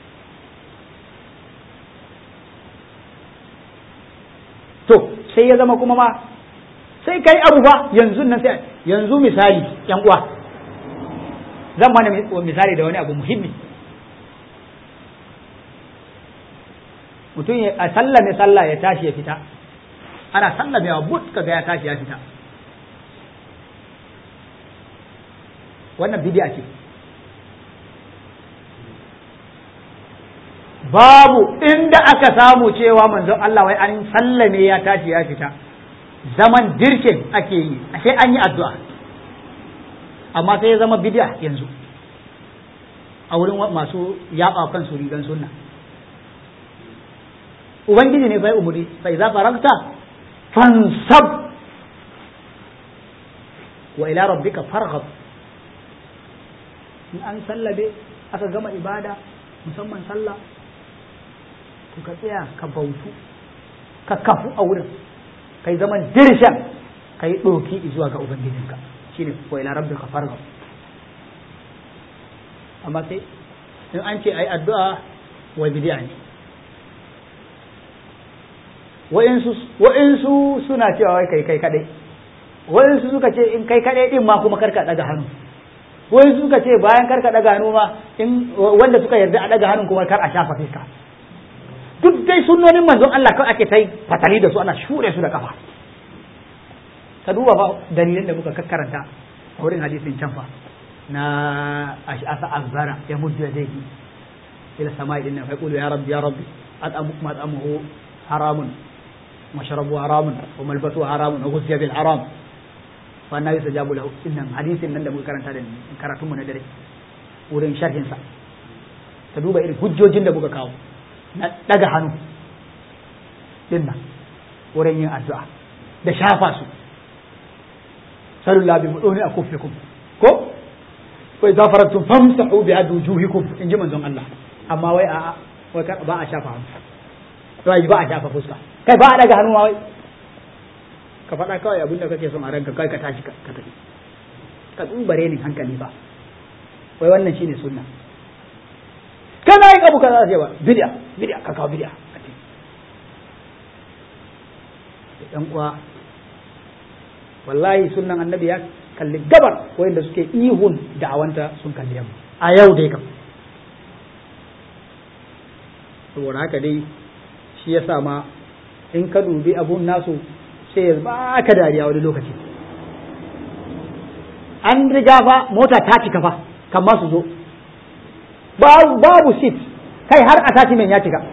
to sai ya zama kuma ma sai kai abu fa yanzu nan sai yanzu misali yan uwa zan mana misali da wani abu muhimmi mutum a sallame sallah ya tashi ya fita ana sallamewa but kaga ya tashi ya fita wannan bidi'a ce babu inda aka samu cewa manzon Allah wai an sallame ya tashi ya fita zaman dirkin ake yi sai an yi addu'a amma sai ya zama bidi'a yanzu a wurin masu yaba kan su rigan sunna ubangiji ne bai umuri fa idza faragta fansab wa ila rabbika farghab in an sallabe aka gama ibada musamman sallah to ka tsaya ka bautu ka kafu a wurin kai zaman dirshan kai doki zuwa ga ubangijinka shine wa ila rabbika farghab amma sai in an ce ai addu'a wa bid'a ne wa'insu suna cewa wai kai kai kadai wa'insu suka ce in kai kadai din ma kuma karka daga hannu wa'insu suka ce bayan karka daga hannu ma in wanda suka yarda a daga hannun kuma kar a shafa fiska duk dai sunnonin manzon Allah kawai ake tai fatali da su ana shure su da kafa ka duba fa dalilan da muka kakkaranta a wurin hadisin can fa na ash'asa azbara ya muddu yadayhi ila sama'i dinna fa yaqulu ya rabbi ya rabbi at'amu mat'amuhu haramun مشربه حرام وملبسه حرام وغذي بالحرام wannan yasa jabu lahu innan hadisin nan da muka karanta da karatun mu na dare wurin sharhin sa ka duba irin hujjojin da muka kawo na daga hannu din nan wurin yin addu'a da shafa su sallallahu bi muduni akufikum ko ko idza faradtum famsahu bi wujuhikum in ji manzon Allah amma wai a wai ba a shafa hannu wai ba a shafa fuska kai ba a daga hannu ma wai ka faɗa kawai abinda kake son a ranka kai ka tashi ka tafi ka tsubare ni hankali ba wai wannan shine sunna kana yin abu kaza sai ba bid'a bid'a ka kawo bid'a dan uwa wallahi sunnan annabi ya kalli gabar wayanda suke ihun da'awanta sun kalli yamma a yau dai kam saboda haka dai shi yasa ma in ka dubi abun nasu sai ya ba ka dariya wani lokaci an riga fa mota ta cika fa kan ma su zo babu seat kai har attachment ya cika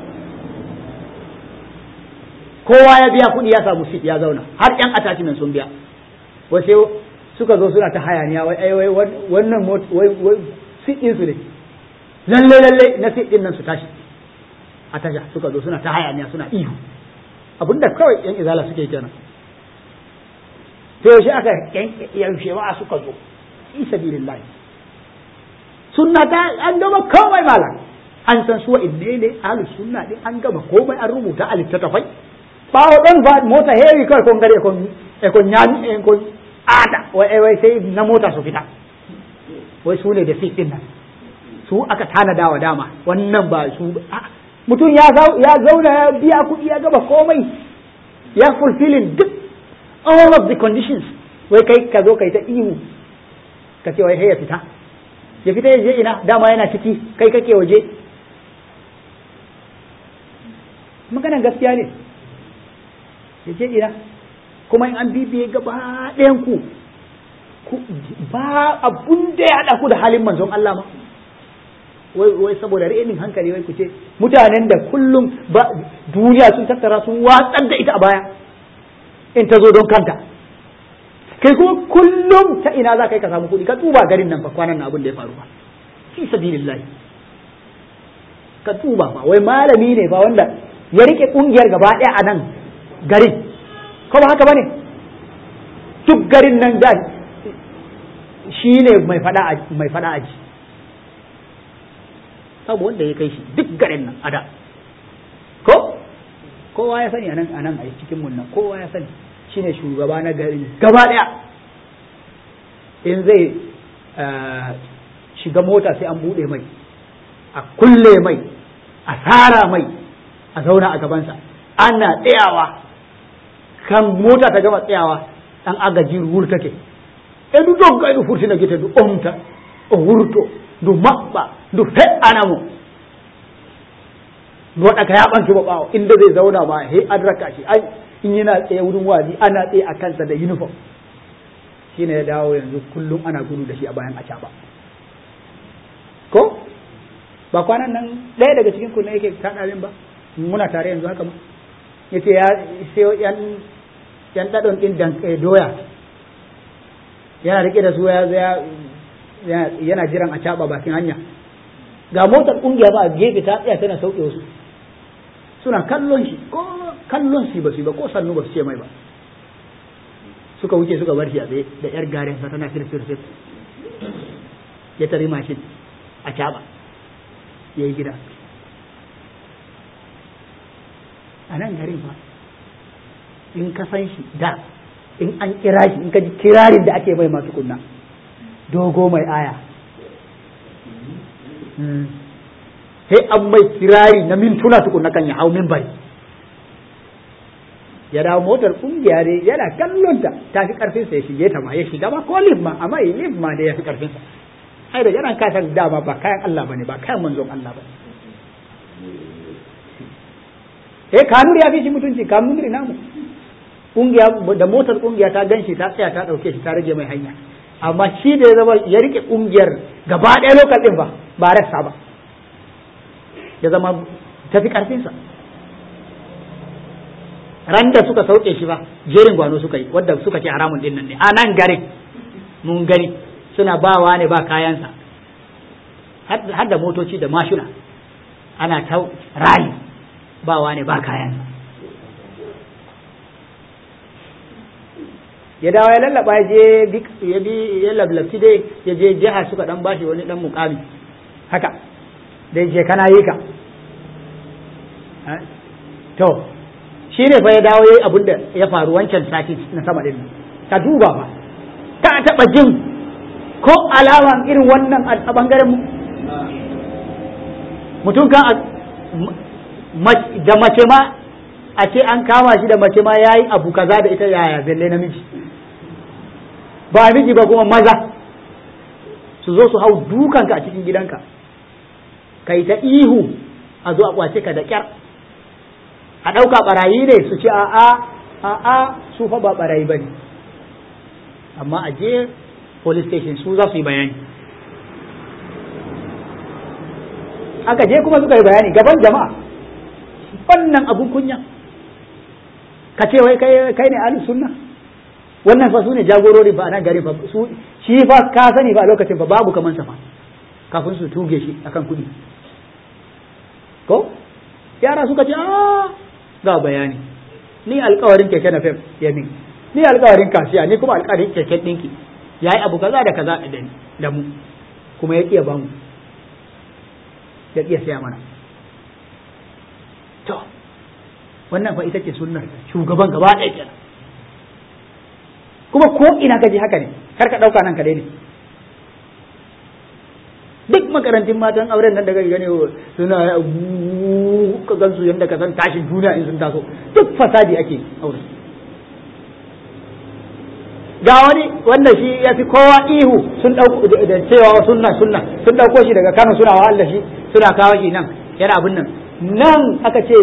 kowa ya biya kuɗi ya samu seat ya zauna har yan attachment sun biya wasu suka zo suna ta hayaniya wai ai wai wannan wai wai seat din su ne lalle lalle na seat din nan su tashi a tasha suka zo suna ta hayaniya suna ihu abinda kawai yan izala suke kenan to yaushe aka yaushe ma suka zo fi sabilillah sunna ta an gama komai malam an san su inne ne ahlus sunna din an gama komai an rubuta a littattafai bawo dan ba mota hewi kai kon gare kon e kon nyami e kon ada wai wai sai na mota su fita wai su ne da fit din nan su aka tanada wa dama wannan ba su mutum ya zauna ya biya kuɗi ya gaba komai ya fulfilling duk all of the conditions wai kai ka zo kai ta ihu ka ce wai ya fita ya fita ya je ina dama yana ciki kai kake waje maganan gaskiya ne ya je ina kuma in an bibiye gaba ɗayan ku ba abun da ya haɗa ku da halin manzon Allah ma wai wai saboda renin hankali wai ku ce mutanen da kullum ba duniya sun tattara sun watsar da ita a baya in ta zo don kanta kai kuma kullum ta ina za ka yi ka samu kuɗi ka tuba garin nan fa kwanan abin da ya faru ba fi sabilillah ka tuba ba wai malami ne ba wanda ya rike kungiyar gaba ɗaya a nan garin ko ba haka bane duk garin nan da shi ne mai fada mai fada aji sabu wanda ya kai shi duk garin nan ada ko kowa ya sani anan anan a cikin mun nan kowa ya sani shine shugaba na garin gaba daya in zai shiga mota sai an bude mai a kulle mai a tsara mai a zauna a gabansa ana tsayawa kan mota ta gama tsayawa dan agaji wur take e du dogga du furtina gite du omta o wurto du maɓɓa du fe'anamo du waɗa ka yaɓanki ba ɓawo inda zai zauna ma he an raka shi ai in yana tsaye wurin wazi ana tsaye a kansa da uniform shine ya dawo yanzu kullum ana gudu da shi a bayan acaba ko ba kwanan nan ɗaya daga cikin kunne yake kaɗa min ba muna tare yanzu haka ma yace ya sai yan yan ɗaɗon ɗin doya yana rike da su ya yana jiran a caɓa bakin hanya ga motar ƙungiya ba a gefe ta tsaya tana sauke wasu suna kallon shi ko kallon shi ba su ba ko sannu ba su ce mai ba suka wuce suka bar shi a tsaye da yar garen sa tana firfir fir ya tari mashin a caɓa ya yi gida a nan garin fa in ka san shi da in an kira shi in ka ji kirarin da ake mai masu kunna dogo mai aya sai an mai kirari na mintuna tukunna kan ya hau bari ya dawo motar kungiya ne yana kallon ta ta fi karfin sa ya shige ta ma ya shiga ma ko lif ma amma yi lif ma ne ya fi karfin sa ai da yana kasan dama ba kayan Allah bane ba kayan manzon Allah bane eh kanuri ya fi shi mutunci kanuri namu kungiya da motar kungiya ta ganshi ta tsaya ta dauke shi ta rage mai hanya amma shi da ya zama ya rike kungiyar gaba ɗaya lokal din ba ba rassa ba ya zama tafi karfinsa ran da suka sauke shi ba jerin gwano suka yi wadda suka ce haramun din nan ne a nan garin mun gani suna bawa ne ba kayansa har da motoci da mashina ana ta rali bawa ne ba kayansa ya dawo ya lallaba ya je ya bi ya lablabci dai ya je jiha suka dan bashi wani dan mukami haka dai je kana yi ka to shi ne fa ya dawo yayi abin da ya faru wancan sati na sama din nan ka duba ba ka taba jin ko alaman irin wannan a bangaren mu mutum kan da mace ma a ce an kama shi da mace ma yayi abu kaza da ita yaya zalle namiji ba miji ba kuma maza su zo su hau dukanka a cikin gidanka kai ta ihu a zo a kwace ka da kyar a ɗauka ɓarayi ne su ce a'a a'a su fa ba ɓarayi ba ne amma a je police station su za su yi bayani aka je kuma suka yi bayani gaban jama'a wannan abun kunya ka ce wai kai ne ahlus sunna wannan fa su ne jagorori ba a nan gari fa su shi fa ka sani ba a lokacin fa babu kaman sa fa kafin su tuge shi akan kuɗi ko yara suka ce a ga bayani ni alkawarin keke na fem ya min ni alƙawarin kasiya ni kuma alƙawarin keken ɗinki ya yi abu kaza da kaza da mu kuma ya ƙiya ba mu ya ƙiya siya mana to wannan fa ita ce sunnar shugaban gaba ɗaya kenan kuma ko ina ka je haka ne kar ka ɗauka nan ka ne duk makarantun matan auren nan da gani gane suna ka gansu yadda ka san tashin duniya in sun taso duk fasadi ake aure ga wani wanda shi ya fi kowa ihu sun dauko da cewa sunna sunna sun dauko shi daga Kano suna wahala shi suna kawo shi nan yana abin nan nan aka ce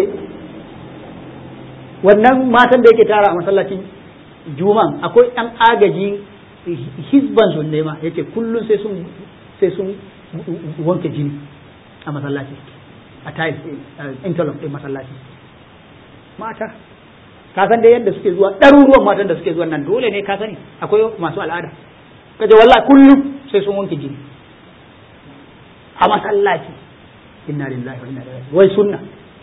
wannan matan da yake tara a masallacin juman akwai ɗan agaji hizban sun nema yace kullum sai sun sai sun wanke jini a masallaci a tiles interlock ɗin masallaci mata ka san dai yadda suke zuwa ɗaruruwan matan da suke zuwa nan dole ne ka sani akwai masu al'ada ka je wallahi kullum sai sun wanke jini a masallaci inna lillahi wa inna ilaihi wai sunna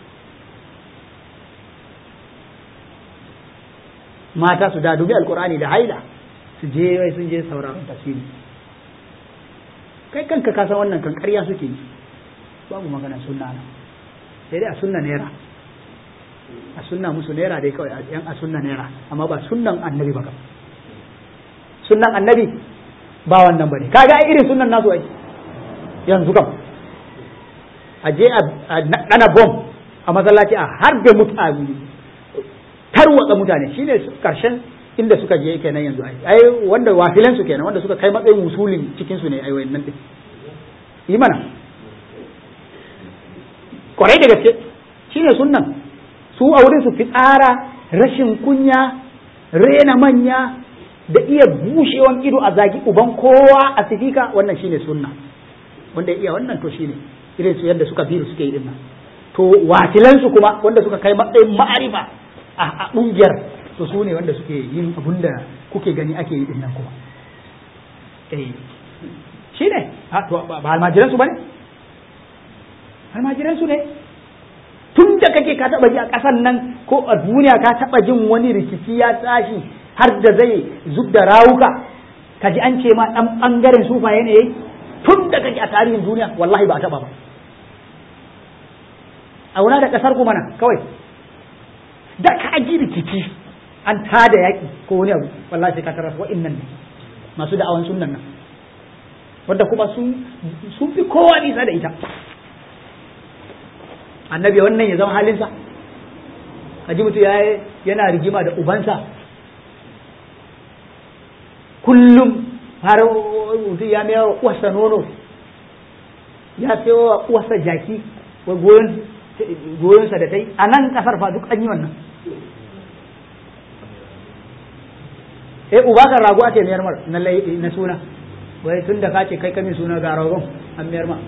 mata su da dubi alqur'ani da haila su je wai sun je sauraron tafsiri kai kanka ka san wannan kan ƙarya suke yi babu magana sunna na sai dai a sunna naira a sunna musu naira dai kawai yan a sunna naira amma ba sunnan annabi ba sunnan annabi ba wannan bane kaga ai irin sunnan nasu ai yanzu kam a je a dana bom a masallaci a harbe mutane tarwatsa mutane shine karshen inda suka je kenan yanzu ai ai wanda wafilan su kenan wanda suka kai matsayin musulin cikin su ne ai wayannan din yi mana kwarai da gaske shine sunnan su a wurin su fitsara rashin kunya rena manya da iya bushewan ido a zagi uban kowa a sifika wannan shine sunna wanda iya wannan to shine irin su yadda suka biru suke yi dinnan to wakilan su kuma wanda suka kai matsayin ma'arifa a kungiyar to su ne wanda suke yin abun da kuke gani ake yi dinnan kuma eh shine to ba almajiran su bane almajiran su ne tun da kake ka taba ji a ƙasan nan ko a duniya ka taba jin wani rikici ya tashi har da zai zub da rawuka ka ji an ce ma ɗan ɓangaren sufaye ne yayi tun da kake a tarihin duniya wallahi ba a taba ba a wuna da ƙasar ku mana kawai da ka ji rikici an tada yaƙi ko wani abu wallahi sai ka tarar wa'innan ne masu da'awan sunnan nan wanda kuma sun fi kowa nisa da ita annabi wannan ya zama halinsa kaji mutu ya yana rigima da ubansa kullum har mutu ya mayar wa uwarsa nono ya sayo wa uwarsa jaki wa goyonsa da ta yi a nan kasar fa duk an yi wannan eh uba kan rago ake mayar mar na suna wai tun da ka ce kai kamin suna ga ragon an mayar ma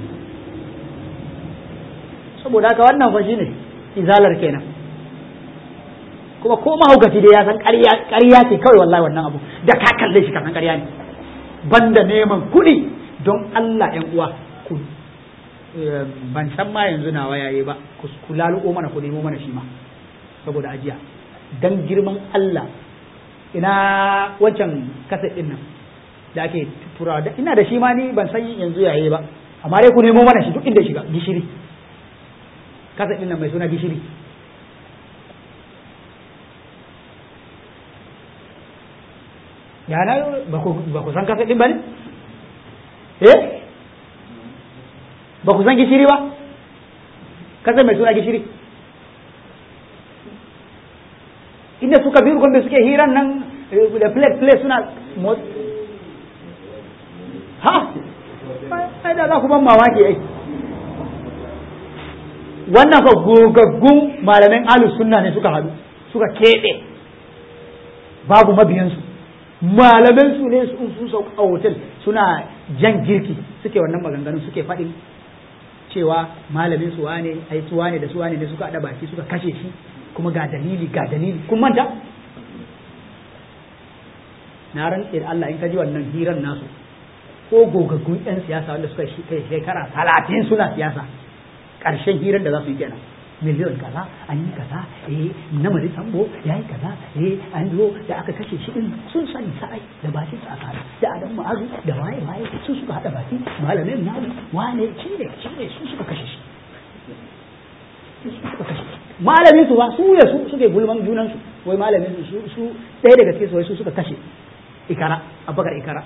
saboda haka wannan fa shine izalar kenan kuma ko mahaukaci dai ya san ƙarya ce kawai wallahi wannan abu da ka kalle shi kasan ƙarya ne banda neman kuɗi don Allah ƴan uwa ku ban san ma yanzu nawa yayi ba ku laluko mana ku nemo mana shi ma saboda ajiya dan girman Allah ina wancan kaset din nan da ake turawa ina da shi ma ni ban san yanzu yayi ba amma dai ku nemo mana shi duk inda shiga gishiri kasa ɗin nan mai suna gishiri yana ba ku san kasa ɗin ba ne? eh ba ku san gishiri ba kasa mai suna gishiri inda suka biyu gwamnati suke hiran nan da plate plate suna ha ai da za ku ban mamaki ai wannan fa gogaggun malamin ahlus sunna ne suka haɗu suka keɓe babu mabiyansu malaman su ne su sauka a hotel suna jan girki suke wannan maganganun suke faɗin cewa malamin su wane ai su wane da su wane ne suka haɗa baki suka kashe shi kuma ga dalili ga dalili kun manta na rantse da Allah in ka ji wannan hirar nasu ko gogaggun 'yan siyasa wanda suka shekara talatin suna siyasa ƙarshen hirar da za su yi kenan miliyon kaza an yi kaza eh namari sambo ya yi kaza eh an zo da aka kashe shi din sun sani sa'ai da bakin sa aka da adam ma'azu da waye waye su suka hada baki malamin namu wane shi ne shi ne su suka kashe shi malamin su ba su ya su suke gulman junan su wai malamin su su ɗaya daga cikin su wai su suka kashe ikara abubakar ikara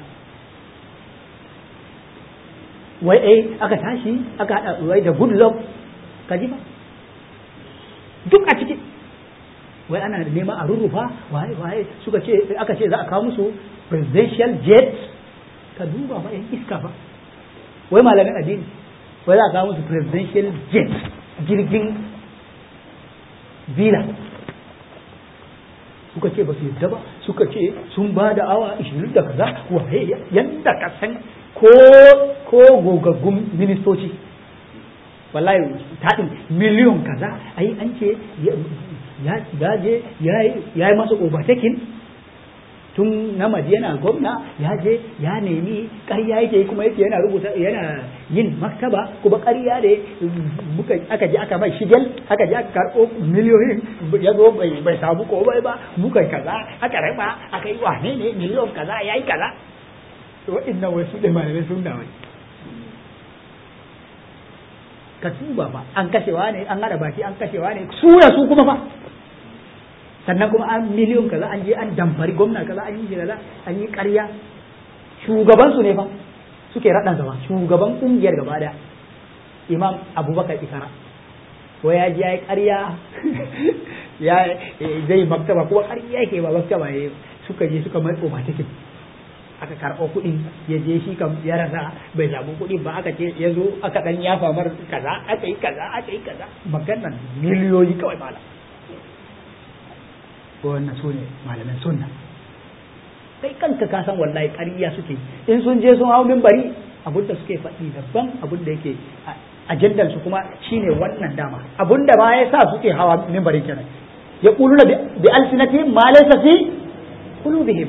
wai eh aka tashi aka hada wai da good luck ka ji ba duk a ciki wai ana neman a rurrufa waye waye suka ce aka ce za a kawo musu presidential jet ka duba ba yan iska ba wai malamin addini wai za a kawo musu presidential jet jirgin villa suka ce ba su yadda ba suka ce sun ba da awa 20 da kaza waye yanda ka san ko ko gogaggun ministoci wallahi taɗin miliyon kaza ai an ce ya je ya yi masa overtaking tun na yana gwamna ya je ya nemi ƙarya yake kuma yake yana rubuta yana yin maktaba kuma ƙarya ne muka aka je aka mai shigel aka je aka karɓo miliyoyin ya zo bai bai samu komai ba muka kaza aka raba aka yi wane ne miliyon kaza ya yi kaza to waɗannan wasu ɗin malamai sun da wai ka tuba fa an kashewa ne an hada baki an kashewa ne su ya su kuma fa sannan kuma an miliyon kaza an je an damfari gwamna kaza an yi kaza an yi ƙarya shugaban su ne fa suke raɗan zama shugaban ƙungiyar gaba daya imam abubakar ikara ko ya ji ya yi ƙarya ya zai maktaba kuma ƙarya yake ba maktaba ya suka je suka mai tsoma cikin aka karɓo kuɗi ya je shi kam ya rasa bai samu kuɗi ba aka ce ya zo aka ɗan yafa mar kaza aka yi kaza aka yi kaza maganan miliyoyi kawai malam wannan su ne malamin sunna kai kanka ka san wallahi ƙarya suke in sun je sun hau minbari abin da suke faɗi daban abin da yake ajandan su kuma shine wannan dama abin da ba ya sa suke hawa minbarin kenan ya quluna bi alsinatihim ma laysa fi qulubihim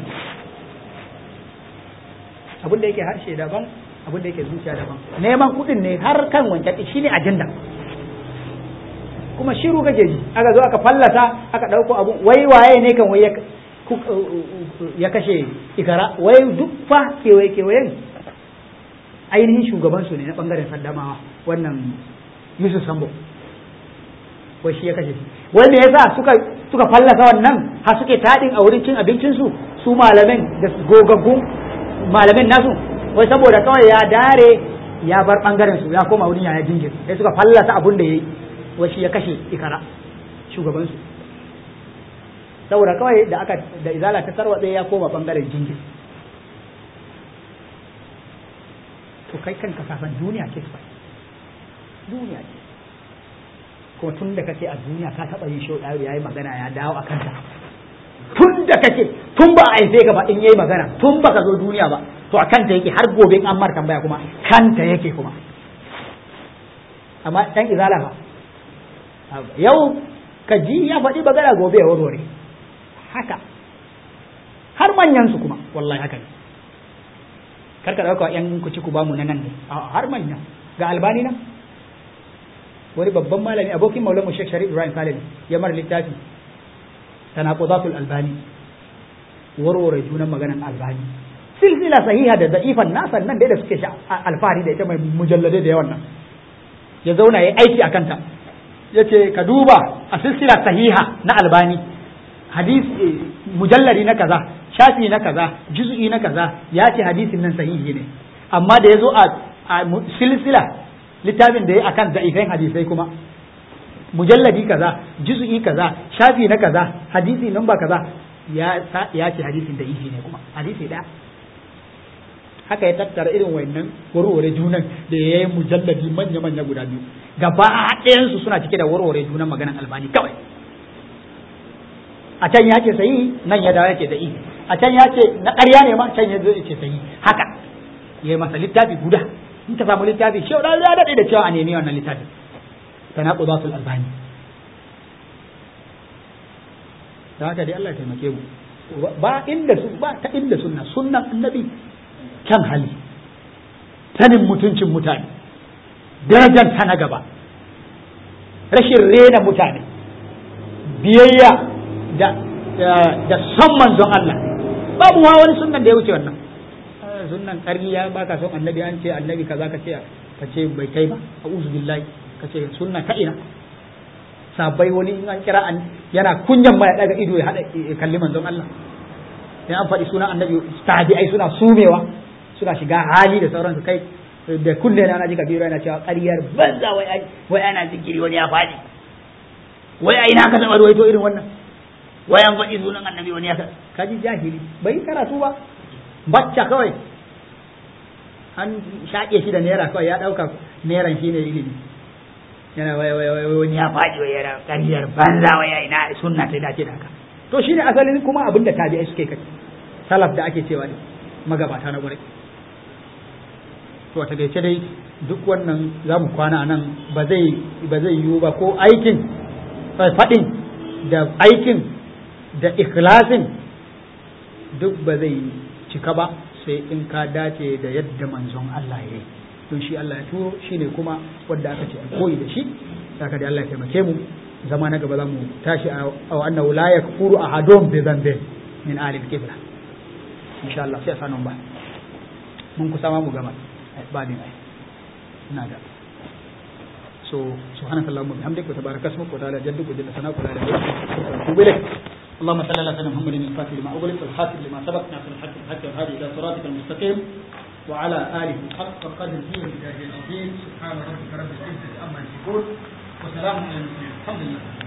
abin da yake harshe daban abin da yake zuciya daban neman kuɗin ne har kan wancan shi ne ajanda kuma shiru kake ji aka zo aka fallata aka ɗauko abu wai waye ne kan wai ya kashe ikara wai duk fa kewaye kewayen ainihin shugaban su ne na bangaren saddamawa wannan yusuf sambo wai shi ya kashe shi wai me yasa suka suka fallasa wannan har suke taɗin a wurin cin abincin su su malamin da gogaggun malamin nasu wai saboda kawai ya dare ya bar bangaren su ya koma wurin yaya jingir sai suka fallasa abun da yayi wai shi ya kashe ikara shugaban su saboda kawai da aka da izala ta tarwatse ya koma bangaren jingir to kai kanka kafan duniya ce fa duniya ce kuma tun da kake a duniya ka taba yin shau ya yi magana ya dawo a kanta tun da kake tun ba a haife ka ba in yayi magana tun baka zo duniya ba to a kanta yake har gobe an mar tambaya kuma kanta yake kuma amma dan izala fa yau ka ji ya faɗi magana gobe ya warware haka har manyan su kuma wallahi haka ne karka dauka yan ku ci ku bamu na nan ne har manya ga albani nan wani babban malami abokin maulamu Sheikh Sharif Ibrahim Saleh ya mara littafi tanaqudatul albani warware junan maganan albani silsila sahiha da da'ifan nasan nan da suke alfahari da ita mai mujalladai da yawan nan ya zauna ya aiki a kanta ya ce ka duba a silsila sahiha na albani hadis mujallari na kaza shafi na kaza juz'i na kaza ya ce hadisin nan sahihi ne amma da ya zo a silsila littafin da ya akan da'ifan hadisai kuma mujalladi kaza juz'i kaza shafi na kaza hadisi namba kaza ya ya ce hadisin da ihi ne kuma hadisi da haka ya tattara irin wannan warware junan da ya yi mujalladi manya manya guda biyu gaba ɗayansu suna cike da warware junan maganan albani kawai a can ya ce sayi nan ya dawo yake da ihi a can ya ce na ƙarya ne ma can ya zo ya ce sayi haka ya yi masa littafi guda in ka samu littafi shi ya daɗe da cewa a nemi wannan littafin tanaqudatul albani da haka dai Allah ya taimake mu ba inda su ba ta inda sunna sunnan annabi kan hali sanin mutuncin mutane darajar ta na gaba rashin rena mutane biyayya da da son manzon Allah babu ma wani sunnan da ya wuce wannan sunnan ƙarya ba ka son annabi an ce annabi kaza ka ce ka ce bai kai ba a'udhu billahi ka ce sunna ka ina sabai wani in an kira an yana kunyan ma ya daga ido ya hada kalli manzon Allah in an faɗi sunan annabi tabi'ai suna sumewa suna shiga hali da sauransu kai da kulle na naji kabiru yana cewa ƙaryar banza wai ai wai ana zikiri wani ya faɗi wai ai na ka taɓa ruwaito irin wannan wai an faɗi sunan annabi wani ya kaji jahili bai karatu ba bacca kawai an shaƙe shi da naira kawai ya ɗauka nairan shi ne ilimi yana wai wai wai wani ya faɗi wai yana ƙaryar banza wai ai na sunna ta dace da haka to shine asalin kuma abin da tabi'ai suke kai salaf da ake cewa ne magabata na gurai to a takaice dai duk wannan za mu kwana nan ba zai ba zai yiwu ba ko aikin faɗin da aikin da ikhlasin duk ba zai cika ba sai in ka dace da yadda manzon Allah ya yi don shi Allah ya turo shi ne kuma wadda aka ce a koyi da shi saka da Allah ya taimake mu zama na gaba za mu tashi a annahu la yakfuru ahadun bi dhanbin min ahli al-qibla insha Allah sai a sanon ba mun kusa ma mu gama ba din ai ina da so subhanaka allahumma bihamdika wa tabaraka ismuka wa ta'ala jadduka jalla sanaka la ilaha illa anta atubu ilaik اللهم صل على سيدنا محمد الفاتح لما أغلق والحاسب لما سبق ناصر الحق بالحق والهادي إلى صراطك المستقيم وعلى آله حق قدره ومجاهد العظيم سبحان ربك رب العزة عما يصفون وسلام على المرسلين الحمد لله